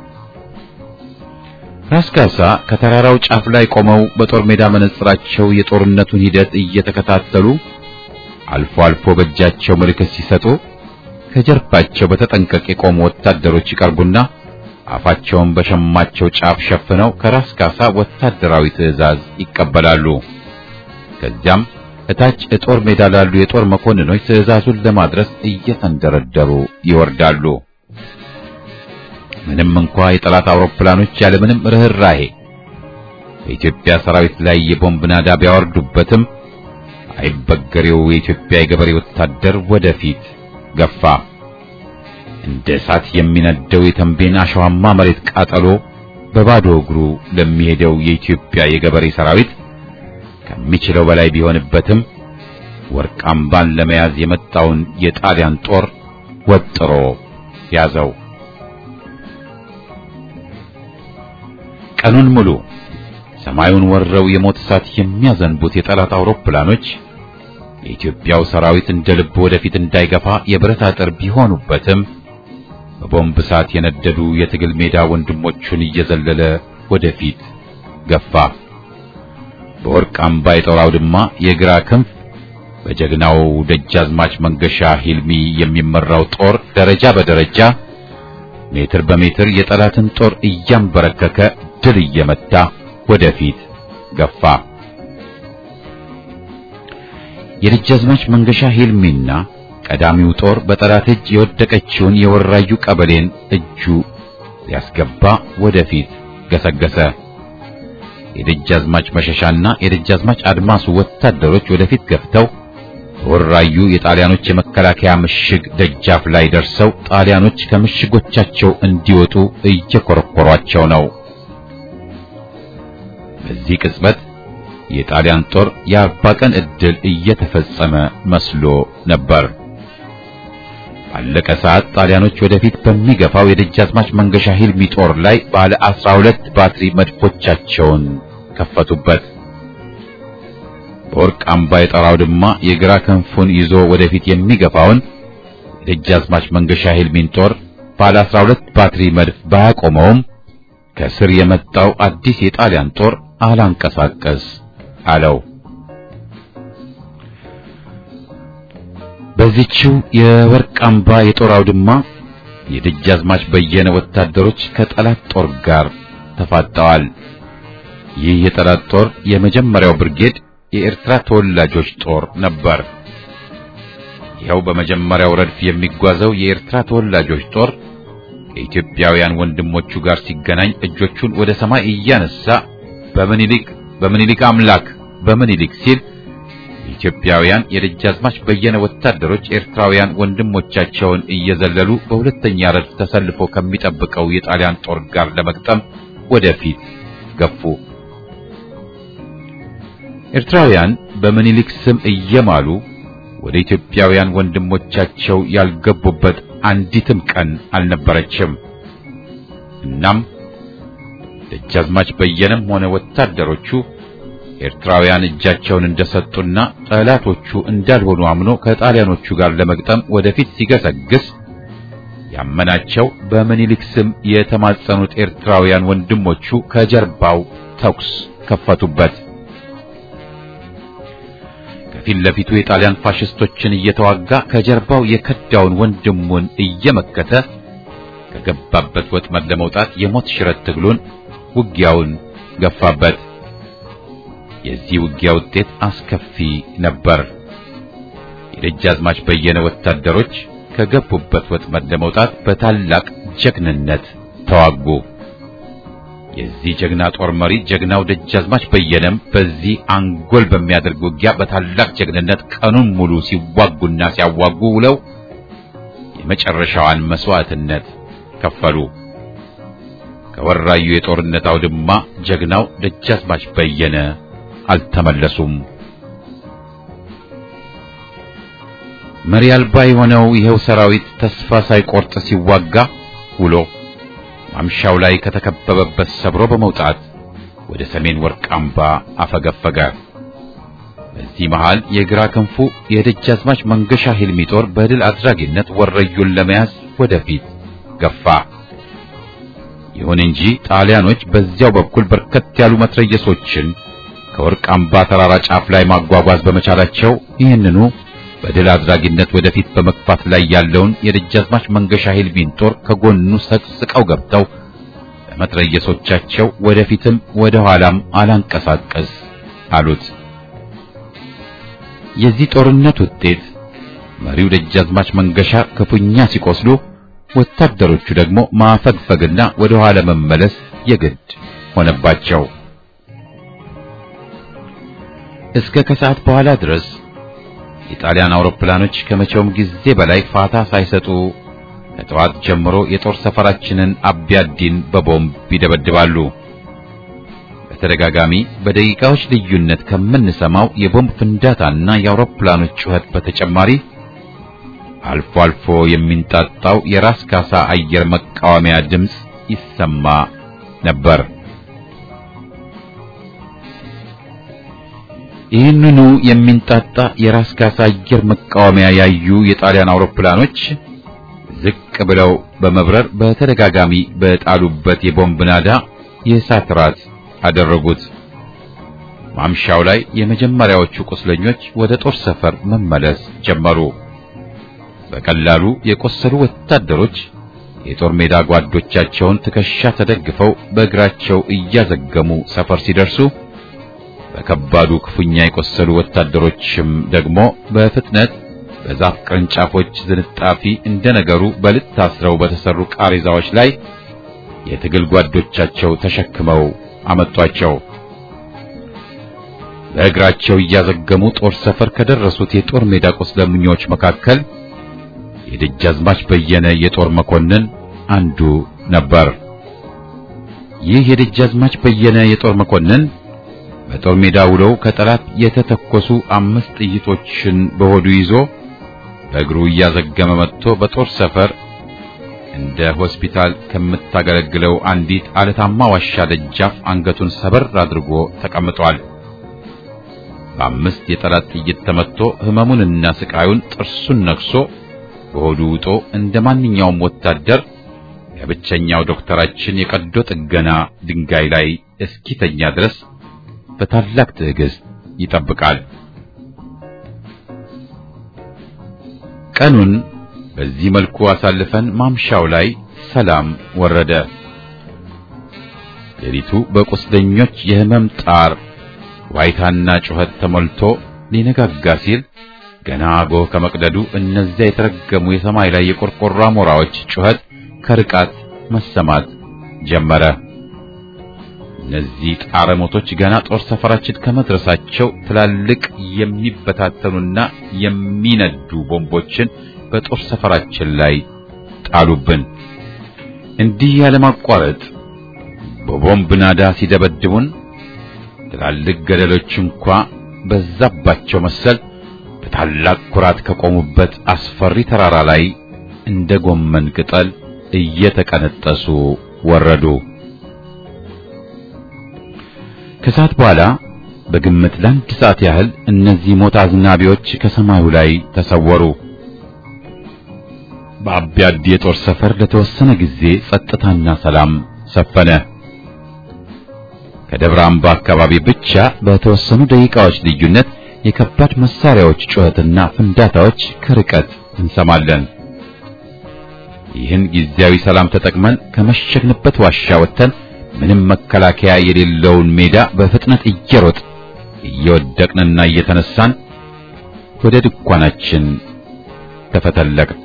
ራስ ካሳ ከተራራው ጫፍ ላይ ቆመው በጦር ሜዳ መነጽራቸው የጦርነቱን ሂደት እየተከታተሉ አልፎ አልፎ በእጃቸው ምልክት ሲሰጡ ከጀርባቸው በተጠንቀቅ የቆሙ ወታደሮች ይቀርቡና አፋቸውን በሸማቸው ጫፍ ሸፍነው ከራስ ካሳ ወታደራዊ ትዕዛዝ ይቀበላሉ። ከዚያም እታች የጦር ሜዳ ላሉ የጦር መኮንኖች ትዕዛዙን ለማድረስ እየተንደረደሩ ይወርዳሉ። ምንም እንኳ የጠላት አውሮፕላኖች ያለምንም ርህራሄ በኢትዮጵያ ሰራዊት ላይ የቦምብ ናዳ ቢያወርዱበትም አይበገሬው የኢትዮጵያ የገበሬ ወታደር ወደፊት ገፋ። እንደ እሳት የሚነደው የተንቤን አሸዋማ መሬት ቃጠሎ በባዶ እግሩ ለሚሄደው የኢትዮጵያ የገበሬ ሰራዊት ከሚችለው በላይ ቢሆንበትም ወርቅ አምባን ለመያዝ የመጣውን የጣሊያን ጦር ወጥሮ ያዘው። ቀኑን ሙሉ ሰማዩን ወረው የሞት እሳት የሚያዘንቡት የጠላት አውሮፕላኖች የኢትዮጵያው ሰራዊት እንደ ልብ ወደፊት እንዳይገፋ የብረት አጥር ቢሆኑበትም በቦምብ እሳት የነደዱ የትግል ሜዳ ወንድሞቹን እየዘለለ ወደፊት ገፋ። በወርቅ አምባ የጦር አውድማ የግራ ክንፍ በጀግናው ደጃዝማች መንገሻ ሂልሚ የሚመራው ጦር ደረጃ በደረጃ ሜትር በሜትር የጠላትን ጦር እያንበረከከ ድል እየመታ ወደፊት ገፋ። የደጃዝማች መንገሻ ሂልሚና ቀዳሚው ጦር በጠላት እጅ የወደቀችውን የወራዩ ቀበሌን እጁ ሊያስገባ ወደፊት ገሰገሰ። የደጃዝማች መሸሻና የደጃዝማች አድማሱ ወታደሮች ወደፊት ገፍተው በወራዩ የጣሊያኖች የመከላከያ ምሽግ ደጃፍ ላይ ደርሰው ጣሊያኖች ከምሽጎቻቸው እንዲወጡ እየኮረኮሯቸው ነው። በዚህ ቅጽበት የጣሊያን ጦር የአርባ ቀን ዕድል እየተፈጸመ መስሎ ነበር። ባለቀ ሰዓት ጣሊያኖች ወደፊት በሚገፋው የደጃዝማች መንገሻ ሂልሚ ጦር ላይ ባለ አስራ ሁለት ባትሪ መድፎቻቸውን ከፈቱበት። በወርቅ አምባ የጦር አውድማ የግራ ክንፉን ይዞ ወደፊት የሚገፋውን የደጃዝማች መንገሻ ሂልሚን ጦር ባለ አስራ ሁለት ባትሪ መድፍ ባያቆመውም ከስር የመጣው አዲስ የጣሊያን ጦር አላንቀሳቀስ አለው። በዚህችው የወርቅ አምባ የጦር አውድማ የደጃዝማች በየነ ወታደሮች ከጠላት ጦር ጋር ተፋጠዋል። ይህ የጠላት ጦር የመጀመሪያው ብርጌድ የኤርትራ ተወላጆች ጦር ነበር። ይኸው በመጀመሪያው ረድፍ የሚጓዘው የኤርትራ ተወላጆች ጦር ከኢትዮጵያውያን ወንድሞቹ ጋር ሲገናኝ እጆቹን ወደ ሰማይ እያነሳ በምኒልክ በምኒልክ አምላክ በምኒልክ ሲል ኢትዮጵያውያን የደጃዝማች በየነ ወታደሮች ኤርትራውያን ወንድሞቻቸውን እየዘለሉ በሁለተኛ ረድፍ ተሰልፎ ከሚጠብቀው የጣሊያን ጦር ጋር ለመግጠም ወደፊት ገፉ። ኤርትራውያን በምኒልክ ስም እየማሉ ወደ ኢትዮጵያውያን ወንድሞቻቸው ያልገቡበት አንዲትም ቀን አልነበረችም። እናም ደጃዝማች በየነም ሆነ ወታደሮቹ ኤርትራውያን እጃቸውን እንደሰጡና ጠላቶቹ እንዳልሆኑ አምኖ ከጣሊያኖቹ ጋር ለመግጠም ወደፊት ሲገሰግስ ያመናቸው በምኒልክ ስም የተማጸኑት ኤርትራውያን ወንድሞቹ ከጀርባው ተኩስ ከፈቱበት። ከፊት ለፊቱ የጣሊያን ፋሽስቶችን እየተዋጋ ከጀርባው የከዳውን ወንድሙን እየመከተ ከገባበት ወጥመድ ለመውጣት የሞት ሽረት ትግሉን ውጊያውን ገፋበት። የዚህ ውጊያ ውጤት አስከፊ ነበር። የደጃዝማች በየነ ወታደሮች ከገቡበት ወጥመድ ለመውጣት በታላቅ ጀግንነት ተዋጉ። የዚህ ጀግና ጦር መሪ ጀግናው ደጃዝማች በየነም በዚህ አንጎል በሚያደርግ ውጊያ በታላቅ ጀግንነት ቀኑን ሙሉ ሲዋጉና ሲያዋጉ ውለው የመጨረሻዋን መስዋዕትነት ከፈሉ። ከወራዩ የጦርነት አውድማ ጀግናው ደጃዝማች በየነ አልተመለሱም። መሪ አልባ የሆነው ይኸው ሰራዊት ተስፋ ሳይቆርጥ ሲዋጋ ውሎ ማምሻው ላይ ከተከበበበት ሰብሮ በመውጣት ወደ ሰሜን ወርቅ አምባ አፈገፈገ። በዚህ መሃል የግራ ክንፉ የደጃዝማች መንገሻ ሂልሚ ጦር በድል አድራጊነት ወረዩን ለመያዝ ወደፊት ገፋ። ይሁን እንጂ ጣሊያኖች በዚያው በኩል በርከት ያሉ መትረየሶችን ከወርቅ አምባ ተራራ ጫፍ ላይ ማጓጓዝ በመቻላቸው ይህንኑ በድል አድራጊነት ወደፊት በመግፋት ላይ ያለውን የደጃዝማች መንገሻ ሂልሚን ጦር ከጎኑ ሰቅስቀው ገብተው በመትረየሶቻቸው ወደፊትም ወደ ኋላም አላንቀሳቀስ አሉት። የዚህ ጦርነት ውጤት መሪው ደጃዝማች መንገሻ ክፉኛ ሲቆስሉ፣ ወታደሮቹ ደግሞ ማፈግፈግና ወደ ኋላ መመለስ የግድ ሆነባቸው። እስከ ከሰዓት በኋላ ድረስ የጣሊያን አውሮፕላኖች ከመቼውም ጊዜ በላይ ፋታ ሳይሰጡ ከጠዋት ጀምሮ የጦር ሰፈራችንን አቢያዲን በቦምብ ይደበድባሉ። በተደጋጋሚ በደቂቃዎች ልዩነት ከምንሰማው የቦምብ ፍንዳታና የአውሮፕላኖች ጩኸት በተጨማሪ አልፎ አልፎ የሚንጣጣው የራስ ካሳ አየር መቃወሚያ ድምፅ ይሰማ ነበር። ይህንኑ የሚንጣጣ የራስ ካሳ አየር መቃወሚያ ያዩ የጣሊያን አውሮፕላኖች ዝቅ ብለው በመብረር በተደጋጋሚ በጣሉበት የቦምብ ናዳ የእሳት ራት አደረጉት። ማምሻው ላይ የመጀመሪያዎቹ ቁስለኞች ወደ ጦር ሰፈር መመለስ ጀመሩ። በቀላሉ የቆሰሉ ወታደሮች የጦር ሜዳ ጓዶቻቸውን ትከሻ ተደግፈው በእግራቸው እያዘገሙ ሰፈር ሲደርሱ በከባዱ ክፉኛ የቆሰሉ ወታደሮችም ደግሞ በፍጥነት በዛፍ ቅርንጫፎች ዝንጣፊ እንደነገሩ በልጥ ታስረው በተሰሩ ቃሬዛዎች ላይ የትግል ጓዶቻቸው ተሸክመው አመጧቸው። በእግራቸው እያዘገሙ ጦር ሰፈር ከደረሱት የጦር ሜዳ ቁስለኞች መካከል የደጃዝማች በየነ የጦር መኮንን አንዱ ነበር። ይህ የደጃዝማች በየነ የጦር መኮንን በጦር ሜዳ ውለው ከጠላት የተተኮሱ አምስት ጥይቶችን በሆዱ ይዞ በእግሩ እያዘገመ መጥቶ በጦር ሰፈር እንደ ሆስፒታል ከምታገለግለው አንዲት አለታማ ዋሻ ደጃፍ አንገቱን ሰበር አድርጎ ተቀምጧል። በአምስት የጠላት ጥይት ተመትቶ ሕመሙንና ስቃዩን ጥርሱን ነክሶ በሆዱ ውጦ እንደ ማንኛውም ወታደር የብቸኛው ዶክተራችን የቀዶ ጥገና ድንጋይ ላይ እስኪተኛ ድረስ በታላቅ ትዕግስት ይጠብቃል። ቀኑን በዚህ መልኩ አሳልፈን ማምሻው ላይ ሰላም ወረደ። ሌሊቱ በቁስለኞች የህመም ጣር ዋይታና ጩኸት ተሞልቶ ሊነጋጋ ሲል ገና ጎህ ከመቅደዱ እነዚያ የተረገሙ የሰማይ ላይ የቆርቆሮ አሞራዎች ጩኸት ከርቃት መሰማት ጀመረ። እነዚህ ጣረ ሞቶች ገና ጦር ሰፈራችን ከመድረሳቸው ትላልቅ የሚበታተኑና የሚነዱ ቦምቦችን በጦር ሰፈራችን ላይ ጣሉብን። እንዲህ ያለማቋረጥ በቦምብ ናዳ ሲደበድቡን ትላልቅ ገደሎች እንኳ በዛባቸው መሰል በታላቅ ኩራት ከቆሙበት አስፈሪ ተራራ ላይ እንደ ጎመን ቅጠል እየተቀነጠሱ ወረዱ። ከሰዓት በኋላ በግምት ለአንድ ሰዓት ያህል እነዚህ ሞት አዝናቢዎች ከሰማዩ ላይ ተሰወሩ። በአቢያዲ የጦር ሰፈር ለተወሰነ ጊዜ ጸጥታና ሰላም ሰፈነ። ከደብረ አምባ አካባቢ ብቻ በተወሰኑ ደቂቃዎች ልዩነት የከባድ መሳሪያዎች ጩኸትና ፍንዳታዎች ከርቀት እንሰማለን። ይህን ጊዜያዊ ሰላም ተጠቅመን ከመሸግንበት ዋሻ ወጥተን ምንም መከላከያ የሌለውን ሜዳ በፍጥነት እየሮጥ እየወደቅንና እየተነሳን ወደ ድንኳናችን ተፈተለቅን።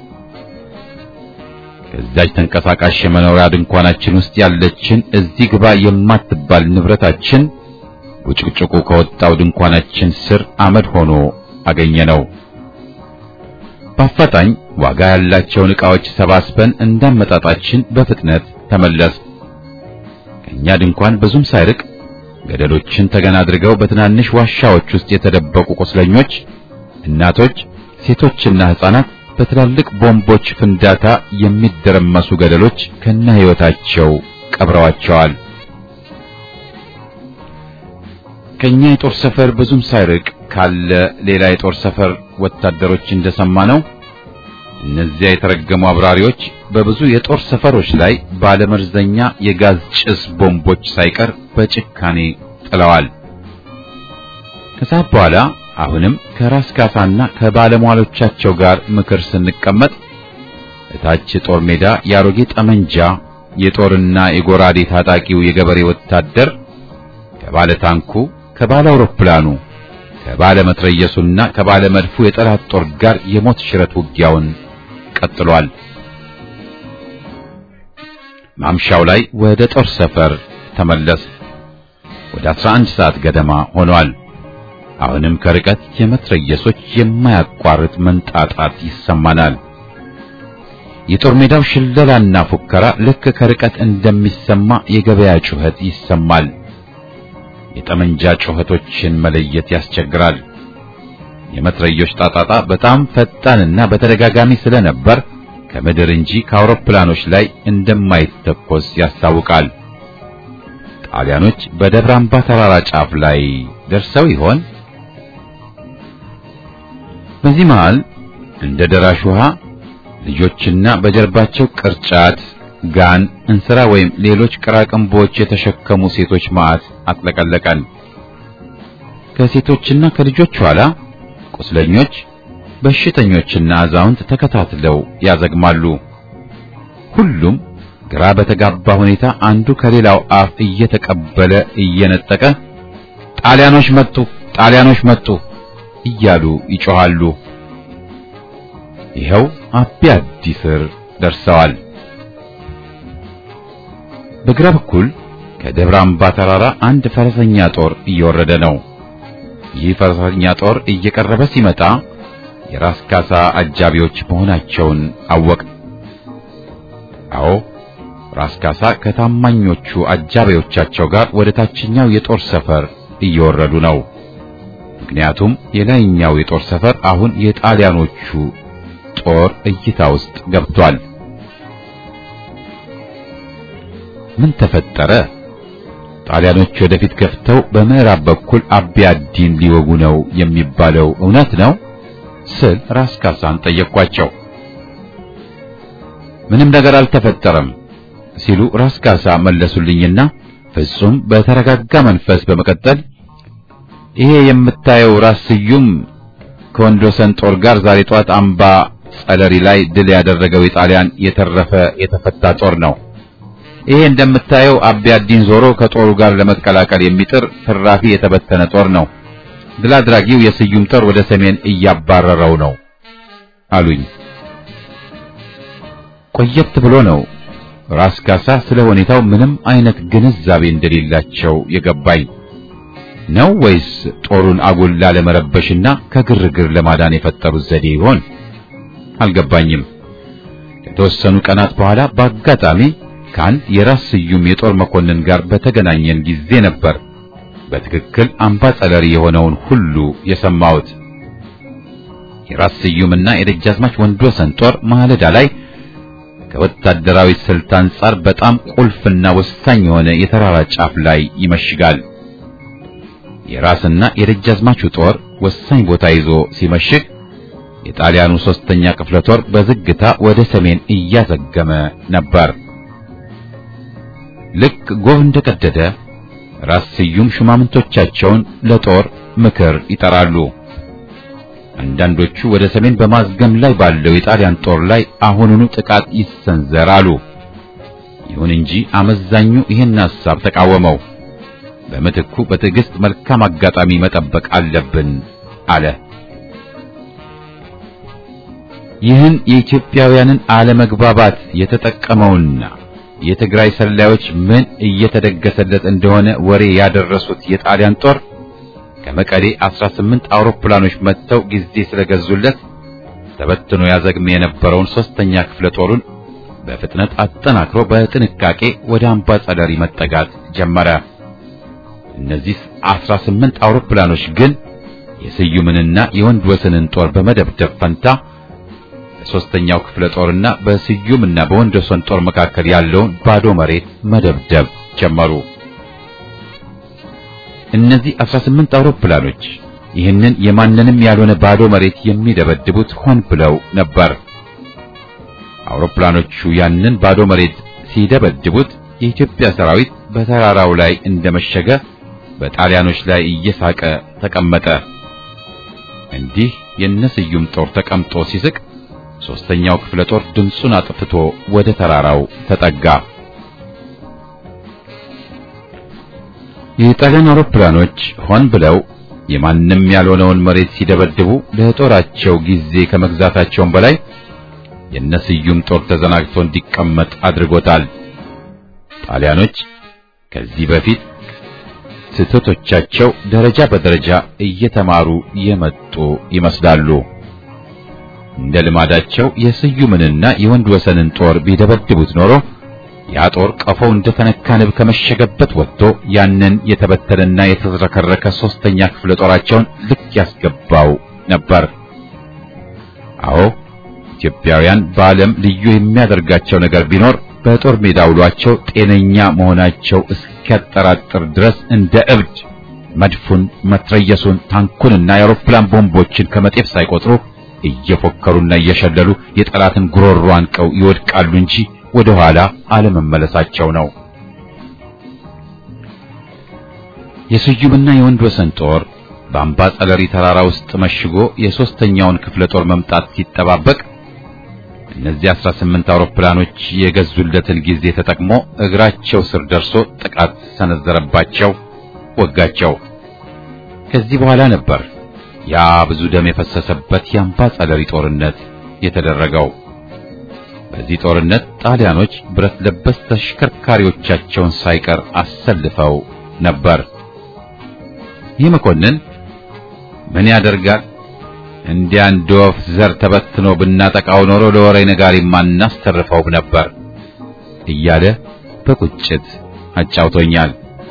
ከዛች ተንቀሳቃሽ የመኖሪያ ድንኳናችን ውስጥ ያለችን እዚህ ግባ የማትባል ንብረታችን ቡጭቅጭቁ ከወጣው ድንኳናችን ስር አመድ ሆኖ አገኘነው። በአፋጣኝ ዋጋ ያላቸውን ዕቃዎች ሰባስበን እንዳመጣጣችን በፍጥነት ተመለስ። ከኛ ድንኳን ብዙም ሳይርቅ ገደሎችን ተገና አድርገው በትናንሽ ዋሻዎች ውስጥ የተደበቁ ቁስለኞች፣ እናቶች፣ ሴቶችና ሕፃናት በትላልቅ ቦምቦች ፍንዳታ የሚደረመሱ ገደሎች ከነ ሕይወታቸው ቀብረዋቸዋል። ከኛ የጦር ሰፈር ብዙም ሳይርቅ ካለ ሌላ የጦር ሰፈር ወታደሮች እንደሰማ ነው እነዚያ የተረገሙ አብራሪዎች በብዙ የጦር ሰፈሮች ላይ ባለመርዘኛ የጋዝ ጭስ ቦምቦች ሳይቀር በጭካኔ ጥለዋል። ከሰዓት በኋላ አሁንም ከራስ ካሳና ከባለሟሎቻቸው ጋር ምክር ስንቀመጥ እታች ጦር ሜዳ የአሮጌ ጠመንጃ የጦርና የጎራዴ ታጣቂው የገበሬ ወታደር ከባለ ታንኩ፣ ከባለ አውሮፕላኑ፣ ከባለ መትረየሱና ከባለ መድፉ የጠላት ጦር ጋር የሞት ሽረት ውጊያውን ቀጥሏል። ማምሻው ላይ ወደ ጦር ሰፈር ተመለስ። ወደ 11 ሰዓት ገደማ ሆኗል። አሁንም ከርቀት የመትረየሶች የማያቋርጥ መንጣጣት ይሰማናል። የጦር ሜዳው ሽለላና ፉከራ ልክ ከርቀት እንደሚሰማ የገበያ ጩኸት ይሰማል። የጠመንጃ ጩኸቶችን መለየት ያስቸግራል። የመትረዮች ጣጣጣ በጣም ፈጣንና በተደጋጋሚ ስለነበር ከምድር እንጂ ከአውሮፕላኖች ላይ እንደማይተኮስ ያስታውቃል። ጣሊያኖች በደብረ አምባ ተራራ ጫፍ ላይ ደርሰው ይሆን? በዚህ መሃል እንደ ደራሽ ውሃ ልጆችና በጀርባቸው ቅርጫት፣ ጋን፣ እንስራ ወይም ሌሎች ቅራቅንቦች የተሸከሙ ሴቶች ማዕት አጥለቀለቀን። ከሴቶችና ከልጆች ኋላ ቁስለኞች፣ በሽተኞችና አዛውንት ተከታትለው ያዘግማሉ። ሁሉም ግራ በተጋባ ሁኔታ አንዱ ከሌላው አፍ እየተቀበለ እየነጠቀ ጣሊያኖች መጡ፣ ጣሊያኖች መጡ እያሉ ይጮኻሉ። ይኸው አቢ አዲ ስር ደርሰዋል። በግራ በኩል ከደብረ አምባ ተራራ አንድ ፈረሰኛ ጦር እየወረደ ነው። ይህ ፈረሰኛ ጦር እየቀረበ ሲመጣ የራስ ካሳ አጃቢዎች መሆናቸውን አወቅ። አዎ ራስ ካሳ ከታማኞቹ አጃቢዎቻቸው ጋር ወደ ታችኛው የጦር ሰፈር እየወረዱ ነው። ምክንያቱም የላይኛው የጦር ሰፈር አሁን የጣሊያኖቹ ጦር እይታ ውስጥ ገብቷል። ምን ተፈጠረ? ጣሊያኖች ወደፊት ገፍተው በምዕራብ በኩል አቢ አዲን ሊወጉ ነው የሚባለው እውነት ነው ስል ራስ ካሳን ጠየቅኳቸው። ምንም ነገር አልተፈጠረም ሲሉ ራስ ካሳ መለሱልኝና ፍጹም በተረጋጋ መንፈስ በመቀጠል ይሄ የምታየው ራስ ስዩም ከወንዶሰን ጦር ጋር ዛሬ ጧት አምባ ጸለሪ ላይ ድል ያደረገው የጣሊያን የተረፈ የተፈታ ጦር ነው። ይሄ እንደምታየው አቢያዲን ዞሮ ከጦሩ ጋር ለመቀላቀል የሚጥር ትራፊ የተበተነ ጦር ነው። ድል አድራጊው የስዩም ጦር ወደ ሰሜን እያባረረው ነው አሉኝ። ቆየት ብሎ ነው ራስ ካሳ ስለ ሁኔታው ምንም አይነት ግንዛቤ እንደሌላቸው የገባኝ ነው ወይስ ጦሩን አጉል ላለመረበሽና ከግርግር ለማዳን የፈጠሩት ዘዴ ይሆን? አልገባኝም። ከተወሰኑ ቀናት በኋላ በአጋጣሚ ከአንድ የራስ ስዩም የጦር መኮንን ጋር በተገናኘን ጊዜ ነበር በትክክል አምባጸለሪ የሆነውን ሁሉ የሰማሁት። የራስ ስዩምና የደጃዝማች ወንድወሰን ጦር ማለዳ ላይ ከወታደራዊ ስልት አንጻር በጣም ቁልፍና ወሳኝ የሆነ የተራራ ጫፍ ላይ ይመሽጋል። የራስና የደጃዝማቹ ጦር ወሳኝ ቦታ ይዞ ሲመሽግ የጣሊያኑ ሶስተኛ ክፍለ ጦር በዝግታ ወደ ሰሜን እያዘገመ ነበር። ልክ ጎህ እንደቀደደ ራስ ስዩም ሹማምንቶቻቸውን ለጦር ምክር ይጠራሉ። አንዳንዶቹ ወደ ሰሜን በማዝገም ላይ ባለው የጣሊያን ጦር ላይ አሁኑኑ ጥቃት ይሰንዘር አሉ። ይሁን እንጂ አመዛኙ ይህን ሐሳብ ተቃወመው። በምትኩ በትዕግስት መልካም አጋጣሚ መጠበቅ አለብን አለ። ይህን የኢትዮጵያውያንን አለመግባባት የተጠቀመውና የትግራይ ሰላዮች ምን እየተደገሰለት እንደሆነ ወሬ ያደረሱት የጣሊያን ጦር ከመቀሌ 18 አውሮፕላኖች መጥተው ጊዜ ስለገዙለት ተበትኖ ያዘግም የነበረውን ሶስተኛ ክፍለ ጦሩን በፍጥነት አጠናክሮ በጥንቃቄ ወደ አምባ ጸለሪ መጠጋት ጀመረ። እነዚህ 18 አውሮፕላኖች ግን የስዩምንና የወንድ ወሰንን ጦር በመደብደብ ፈንታ በሶስተኛው ክፍለ ጦርና በስዩምና በወንድ ወሰን ጦር መካከል ያለውን ባዶ መሬት መደብደብ ጀመሩ። እነዚህ 18 አውሮፕላኖች ይህንን የማንንም ያልሆነ ባዶ መሬት የሚደበድቡት ሆን ብለው ነበር። አውሮፕላኖቹ ያንን ባዶ መሬት ሲደበድቡት የኢትዮጵያ ሰራዊት በተራራው ላይ እንደመሸገ በጣሊያኖች ላይ እየሳቀ ተቀመጠ። እንዲህ የነስዩም ጦር ተቀምጦ ሲስቅ ሶስተኛው ክፍለ ጦር ድምፁን አጥፍቶ ወደ ተራራው ተጠጋ። የጣሊያን አውሮፕላኖች ሆን ብለው የማንም ያልሆነውን መሬት ሲደበድቡ ለጦራቸው ጊዜ ከመግዛታቸውም በላይ የነስዩም ጦር ተዘናግቶ እንዲቀመጥ አድርጎታል። ጣሊያኖች ከዚህ በፊት ስህተቶቻቸው ደረጃ በደረጃ እየተማሩ የመጡ ይመስላሉ። እንደ ልማዳቸው የስዩምንና የወንድ ወሰንን ጦር ቢደበድቡት ኖሮ ያ ጦር ቀፎው እንደተነካ ንብ ከመሸገበት ወጥቶ ያንን የተበተነና የተዝረከረከ ሶስተኛ ክፍለ ጦራቸውን ልክ ያስገባው ነበር። አዎ ኢትዮጵያውያን በዓለም ልዩ የሚያደርጋቸው ነገር ቢኖር በጦር ሜዳ ውሏቸው ጤነኛ መሆናቸው እስኪያጠራጥር ድረስ እንደ እብድ መድፉን፣ መትረየሱን፣ ታንኩንና የአውሮፕላን ቦምቦችን ከመጤፍ ሳይቆጥሩ እየፎከሩና እየሸለሉ የጠላትን ጉሮሮ አንቀው ይወድቃሉ እንጂ ወደ ኋላ አለመመለሳቸው ነው። የስዩምና የወንድ ወሰን ጦር በአምባ ጸለሪ ተራራ ውስጥ መሽጎ የሶስተኛውን ክፍለ ጦር መምጣት ሲጠባበቅ እነዚህ 18 አውሮፕላኖች የገዙለትን ጊዜ ተጠቅሞ እግራቸው ስር ደርሶ ጥቃት ሰነዘረባቸው፣ ወጋቸው። ከዚህ በኋላ ነበር ያ ብዙ ደም የፈሰሰበት የአምባ ጸለሪ ጦርነት የተደረገው። በዚህ ጦርነት ጣሊያኖች ብረት ለበስ ተሽከርካሪዎቻቸውን ሳይቀር አሰልፈው ነበር። ይህ መኮንን ምን ያደርጋል እንዲያ እንደ ወፍ ዘር ተበትኖ ብናጠቃው ኖሮ ለወሬ ነጋሪ ማናስተርፈው ነበር እያለ በቁጭት አጫውቶኛል።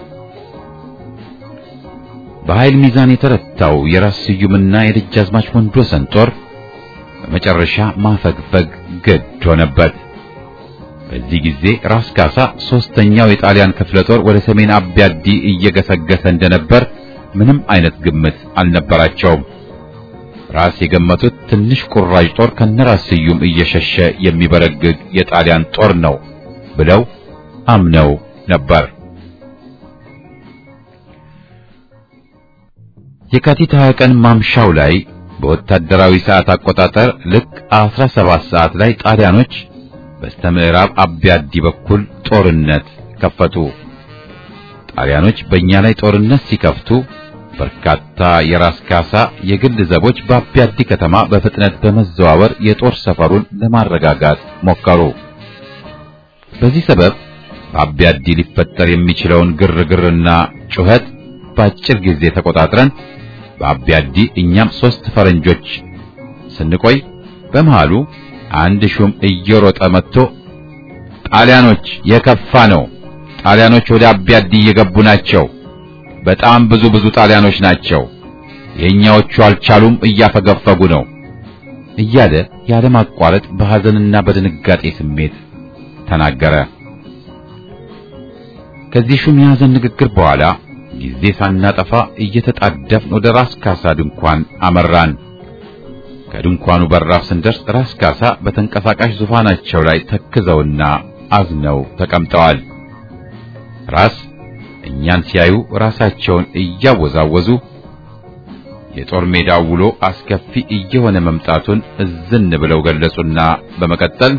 በኃይል ሚዛን የተረታው የራስ ስዩምና የደጃዝማች ወንድወሰን ጦር በመጨረሻ ማፈግፈግ ግድ ሆነበት። በዚህ ጊዜ ራስ ካሳ ሶስተኛው የጣሊያን ክፍለ ጦር ወደ ሰሜን አቢያዲ እየገሰገሰ እንደነበር ምንም አይነት ግምት አልነበራቸውም። ራስ የገመቱት ትንሽ ቁራጭ ጦር ከነራስ ስዩም እየሸሸ የሚበረግግ የጣሊያን ጦር ነው ብለው አምነው ነበር። የካቲት 20 ቀን ማምሻው ላይ በወታደራዊ ሰዓት አቆጣጠር ልክ 17 ሰዓት ላይ ጣሊያኖች በስተምዕራብ አቢያዲ በኩል ጦርነት ከፈቱ። ጣሊያኖች በእኛ ላይ ጦርነት ሲከፍቱ በርካታ የራስ ካሳ የግል ዘቦች በአቢያዲ ከተማ በፍጥነት በመዘዋወር የጦር ሰፈሩን ለማረጋጋት ሞከሩ። በዚህ ሰበብ በአቢያዲ ሊፈጠር የሚችለውን ግርግርና ጩኸት በአጭር ጊዜ ተቆጣጥረን በአቢያዲ እኛም ሶስት ፈረንጆች ስንቆይ በመሃሉ አንድ ሹም እየሮጠ መጥቶ ጣሊያኖች የከፋ ነው፣ ጣሊያኖች ወደ አቢያዲ እየገቡ ናቸው፣ በጣም ብዙ ብዙ ጣሊያኖች ናቸው፣ የእኛዎቹ አልቻሉም፣ እያፈገፈጉ ነው እያለ ያለማቋረጥ በሐዘንና በድንጋጤ ስሜት ተናገረ። ከዚህ ሹም የሐዘን ንግግር በኋላ ጊዜ ሳናጠፋ እየተጣደፍን ወደ ራስ ካሳ ድንኳን አመራን። ከድንኳኑ በራፍ ስንደርስ ራስ ካሳ በተንቀሳቃሽ ዙፋናቸው ላይ ተክዘውና አዝነው ተቀምጠዋል። ራስ እኛን ሲያዩ ራሳቸውን እያወዛወዙ የጦር ሜዳው ውሎ አስከፊ እየሆነ መምጣቱን እዝን ብለው ገለጹና በመቀጠል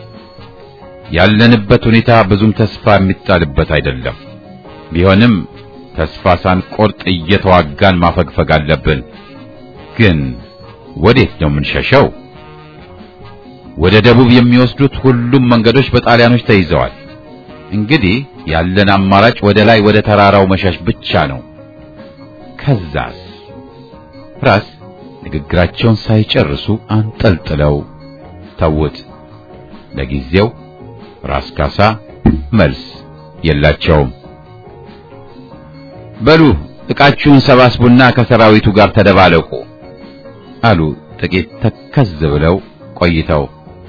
ያለንበት ሁኔታ ብዙም ተስፋ የሚጣልበት አይደለም። ቢሆንም ተስፋ ሳንቆርጥ እየተዋጋን ማፈግፈግ አለብን። ግን ወዴት ነው የምንሸሸው? ወደ ደቡብ የሚወስዱት ሁሉም መንገዶች በጣሊያኖች ተይዘዋል። እንግዲህ ያለን አማራጭ ወደ ላይ ወደ ተራራው መሸሽ ብቻ ነው። ከዛስ? ራስ ንግግራቸውን ሳይጨርሱ አንጠልጥለው ተውት። ለጊዜው ራስ ካሳ መልስ የላቸውም። በሉ ዕቃችሁን ሰባስቡና ከሰራዊቱ ጋር ተደባለቁ አሉ። ጥቂት ተከዝ ብለው ቆይተው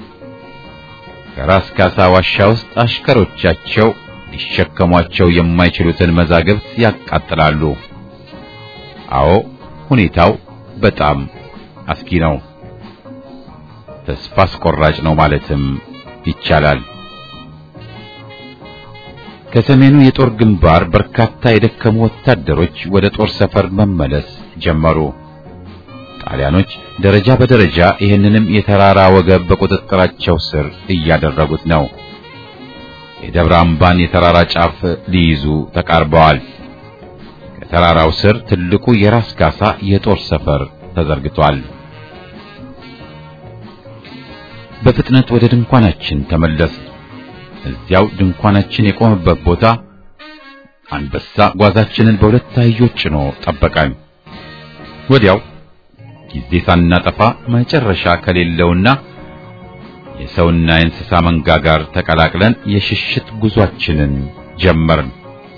ከራስ ካሳ ዋሻ ውስጥ አሽከሮቻቸው ሊሸከሟቸው የማይችሉትን መዛግብት ያቃጥላሉ። አዎ ሁኔታው በጣም አስጊ ነው። ተስፋ አስቆራጭ ነው ማለትም ይቻላል። ከሰሜኑ የጦር ግንባር በርካታ የደከሙ ወታደሮች ወደ ጦር ሰፈር መመለስ ጀመሩ። ጣሊያኖች ደረጃ በደረጃ ይህንንም የተራራ ወገብ በቁጥጥራቸው ስር እያደረጉት ነው። የደብረ አምባን የተራራ ጫፍ ሊይዙ ተቃርበዋል። ከተራራው ስር ትልቁ የራስ ካሳ የጦር ሰፈር ተዘርግቷል። በፍጥነት ወደ ድንኳናችን ተመለስ። እዚያው ድንኳናችን የቆመበት ቦታ አንበሳ ጓዛችንን በሁለት አህዮች ጭኖ ጠበቀን። ወዲያው ጊዜ ሳናጠፋ መጨረሻ ከሌለውና የሰውና የእንስሳ መንጋ ጋር ተቀላቅለን የሽሽት ጉዟችንን ጀመርን።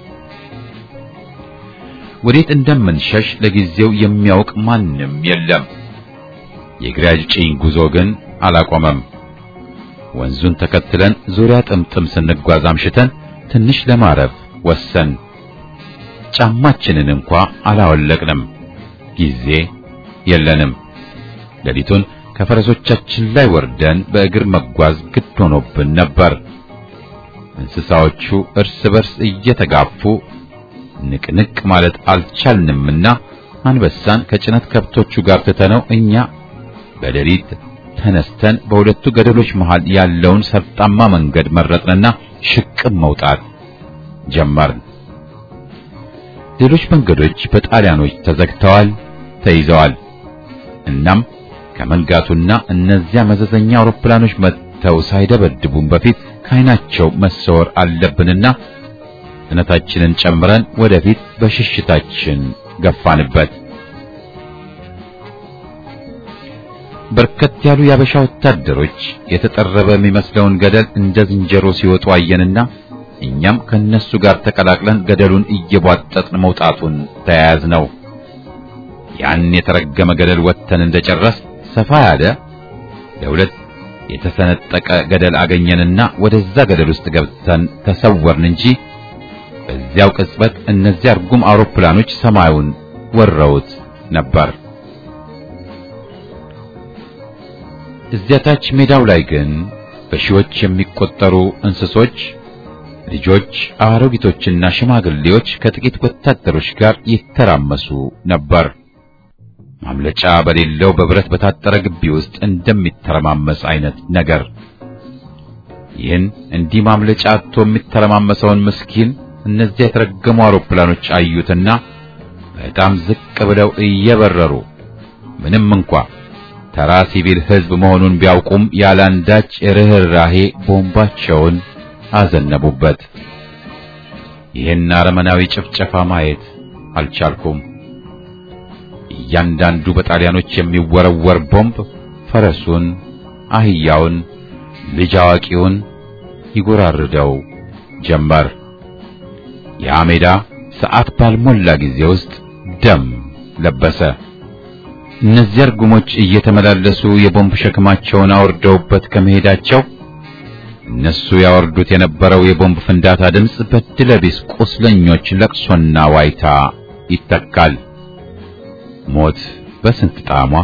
ወዴት እንደምንሸሽ ለጊዜው የሚያውቅ ማንም የለም። የግራጭኝ ጉዞ ግን አላቆመም። ወንዙን ተከትለን ዙሪያ ጥምጥም ስንጓዝ አምሽተን ትንሽ ለማረፍ ወሰን። ጫማችንን እንኳ አላወለቅንም። ጊዜ የለንም። ሌሊቱን ከፈረሶቻችን ላይ ወርደን በእግር መጓዝ ግድ ሆኖብን ነበር። እንስሳዎቹ እርስ በርስ እየተጋፉ ንቅንቅ ማለት አልቻልንምና አንበሳን ከጭነት ከብቶቹ ጋር ትተነው እኛ በሌሊት ተነስተን በሁለቱ ገደሎች መሃል ያለውን ሰርጣማ መንገድ መረጥንና ሽቅብ መውጣት ጀመርን። ሌሎች መንገዶች በጣሊያኖች ተዘግተዋል፣ ተይዘዋል። እናም ከመንጋቱና እነዚያ መዘዘኛ አውሮፕላኖች መጥተው ሳይደበድቡን በፊት ከዓይናቸው መሰወር አለብንና ፍጥነታችንን ጨምረን ወደፊት በሽሽታችን ገፋንበት። በርከት ያሉ ያበሻ ወታደሮች የተጠረበ የሚመስለውን ገደል እንደ ዝንጀሮ ሲወጡ አየንና እኛም ከነሱ ጋር ተቀላቅለን ገደሉን እየቧጠጥን መውጣቱን ተያያዝ ነው። ያን የተረገመ ገደል ወጥተን እንደጨረስ ሰፋ ያለ ለሁለት የተሰነጠቀ ገደል አገኘንና ወደዛ ገደል ውስጥ ገብተን ተሰወርን እንጂ በዚያው ቅጽበት እነዚያ እርጉም አውሮፕላኖች ሰማዩን ወረውት ነበር። እዚያ ታች ሜዳው ላይ ግን በሺዎች የሚቆጠሩ እንስሶች፣ ልጆች፣ አሮጊቶችና ሽማግሌዎች ከጥቂት ወታደሮች ጋር ይተራመሱ ነበር። ማምለጫ በሌለው በብረት በታጠረ ግቢ ውስጥ እንደሚተረማመስ አይነት ነገር። ይህን እንዲህ ማምለጫ አጥቶ የሚተረማመሰውን ምስኪን እነዚያ የተረገሙ አውሮፕላኖች አዩትና በጣም ዝቅ ብለው እየበረሩ ምንም እንኳ ተራ ሲቪል ሕዝብ መሆኑን ቢያውቁም ያላንዳች ርኅራሄ ቦምባቸውን አዘነቡበት። ይህን አረመናዊ ጭፍጨፋ ማየት አልቻልኩም። እያንዳንዱ በጣሊያኖች የሚወረወር ቦምብ ፈረሱን፣ አህያውን፣ ልጅ አዋቂውን ይጎራርደው ጀመር። ያ ሜዳ ሰዓት ባልሞላ ጊዜ ውስጥ ደም ለበሰ። እነዚያ እርጉሞች እየተመላለሱ የቦምብ ሸክማቸውን አውርደውበት ከመሄዳቸው እነሱ ያወርዱት የነበረው የቦምብ ፍንዳታ ድምፅ በድለቢስ ቁስለኞች ለቅሶና ዋይታ ይተካል። ሞት በስንት ጣዕሟ!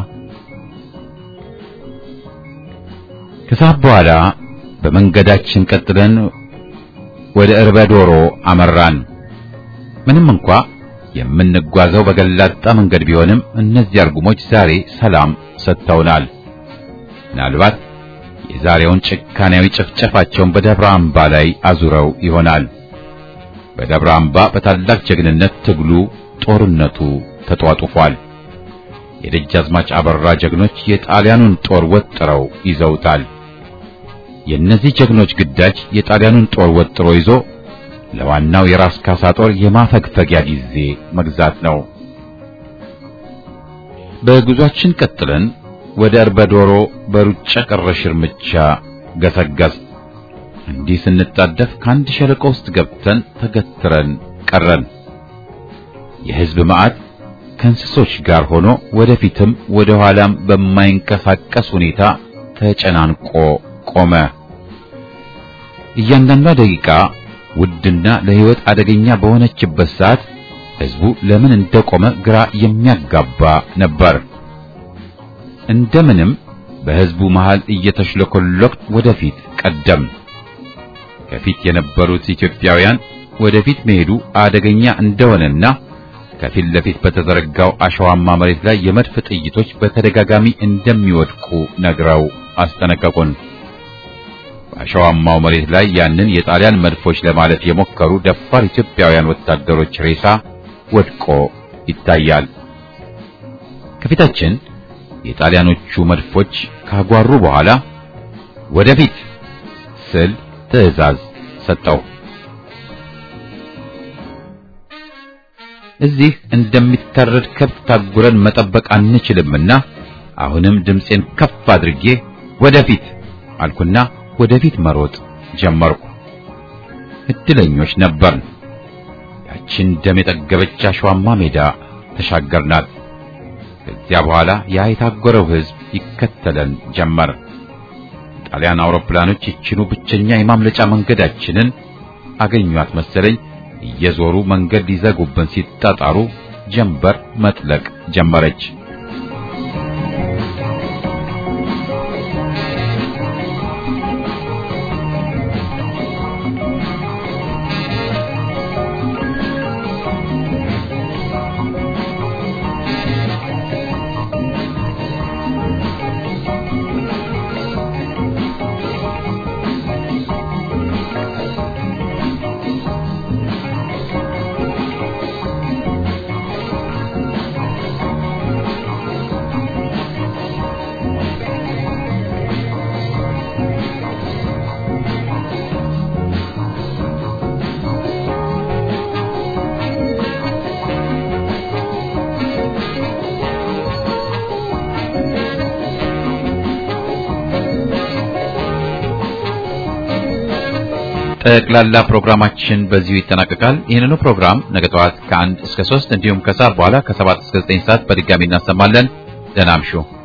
ከሰዓት በኋላ በመንገዳችን ቀጥለን ወደ እርበ ዶሮ አመራን። ምንም እንኳ የምንጓዘው በገላጣ መንገድ ቢሆንም እነዚህ እርጉሞች ዛሬ ሰላም ሰጥተውናል። ምናልባት የዛሬውን ጭካኔያዊ ጭፍጨፋቸውን በደብረ አምባ ላይ አዙረው ይሆናል። በደብረ አምባ በታላቅ ጀግንነት ትግሉ፣ ጦርነቱ ተጧጡፏል። የደጃዝማች አበራ ጀግኖች የጣሊያኑን ጦር ወጥረው ይዘውታል። የእነዚህ ጀግኖች ግዳጅ የጣሊያኑን ጦር ወጥሮ ይዞ ለዋናው የራስ ካሳ ጦር የማፈግፈጊያ ጊዜ መግዛት ነው። በጉዟችን ቀጥለን ወደ እርበዶሮ በሩጫ ቀረሽ እርምጃ ገሰገስ። እንዲህ ስንጣደፍ ከአንድ ሸለቆ ውስጥ ገብተን ተገትረን ቀረን። የሕዝብ መዓት ከእንስሶች ጋር ሆኖ ወደፊትም ወደ ኋላም በማይንቀሳቀስ ሁኔታ ተጨናንቆ ቆመ። እያንዳንዷ ደቂቃ ውድና ለሕይወት አደገኛ በሆነችበት ሰዓት ሕዝቡ ለምን እንደቆመ ግራ የሚያጋባ ነበር። እንደምንም በሕዝቡ መሃል እየተሽለኮለክ ወደፊት ቀደም። ከፊት የነበሩት ኢትዮጵያውያን ወደፊት መሄዱ አደገኛ እንደሆነና ከፊት ለፊት በተዘረጋው አሸዋማ መሬት ላይ የመድፍ ጥይቶች በተደጋጋሚ እንደሚወድቁ ነግረው አስጠነቀቁን። በአሸዋማው መሬት ላይ ያንን የጣሊያን መድፎች ለማለፍ የሞከሩ ደፋር ኢትዮጵያውያን ወታደሮች ሬሳ ወድቆ ይታያል። ከፊታችን የጣሊያኖቹ መድፎች ካጓሩ በኋላ ወደፊት ስል ትዕዛዝ ሰጠው። እዚህ እንደሚታረድ ከብት ታጉረን መጠበቅ አንችልምና አሁንም ድምፄን ከፍ አድርጌ ወደፊት አልኩና ወደፊት መሮጥ ጀመርኩ። እድለኞች ነበርን። ያችን ደም የጠገበች አሸዋማ ሜዳ ተሻገርናት። ከዚያ በኋላ ያ የታጎረው ሕዝብ ይከተለን ጀመር። ጣሊያን አውሮፕላኖች ይችኑ ብቸኛ የማምለጫ መንገዳችንን አገኟት መሰለኝ። እየዞሩ መንገድ ሊዘጉብን ሲጣጣሩ ጀንበር መጥለቅ ጀመረች። ጠቅላላ ፕሮግራማችን በዚሁ ይጠናቀቃል። ይህንኑ ፕሮግራም ነገ ጠዋት ከአንድ እስከ ሶስት እንዲሁም ከሰዓት በኋላ ከሰባት እስከ ዘጠኝ ሰዓት በድጋሚ እናሰማለን። ደህና እምሹ።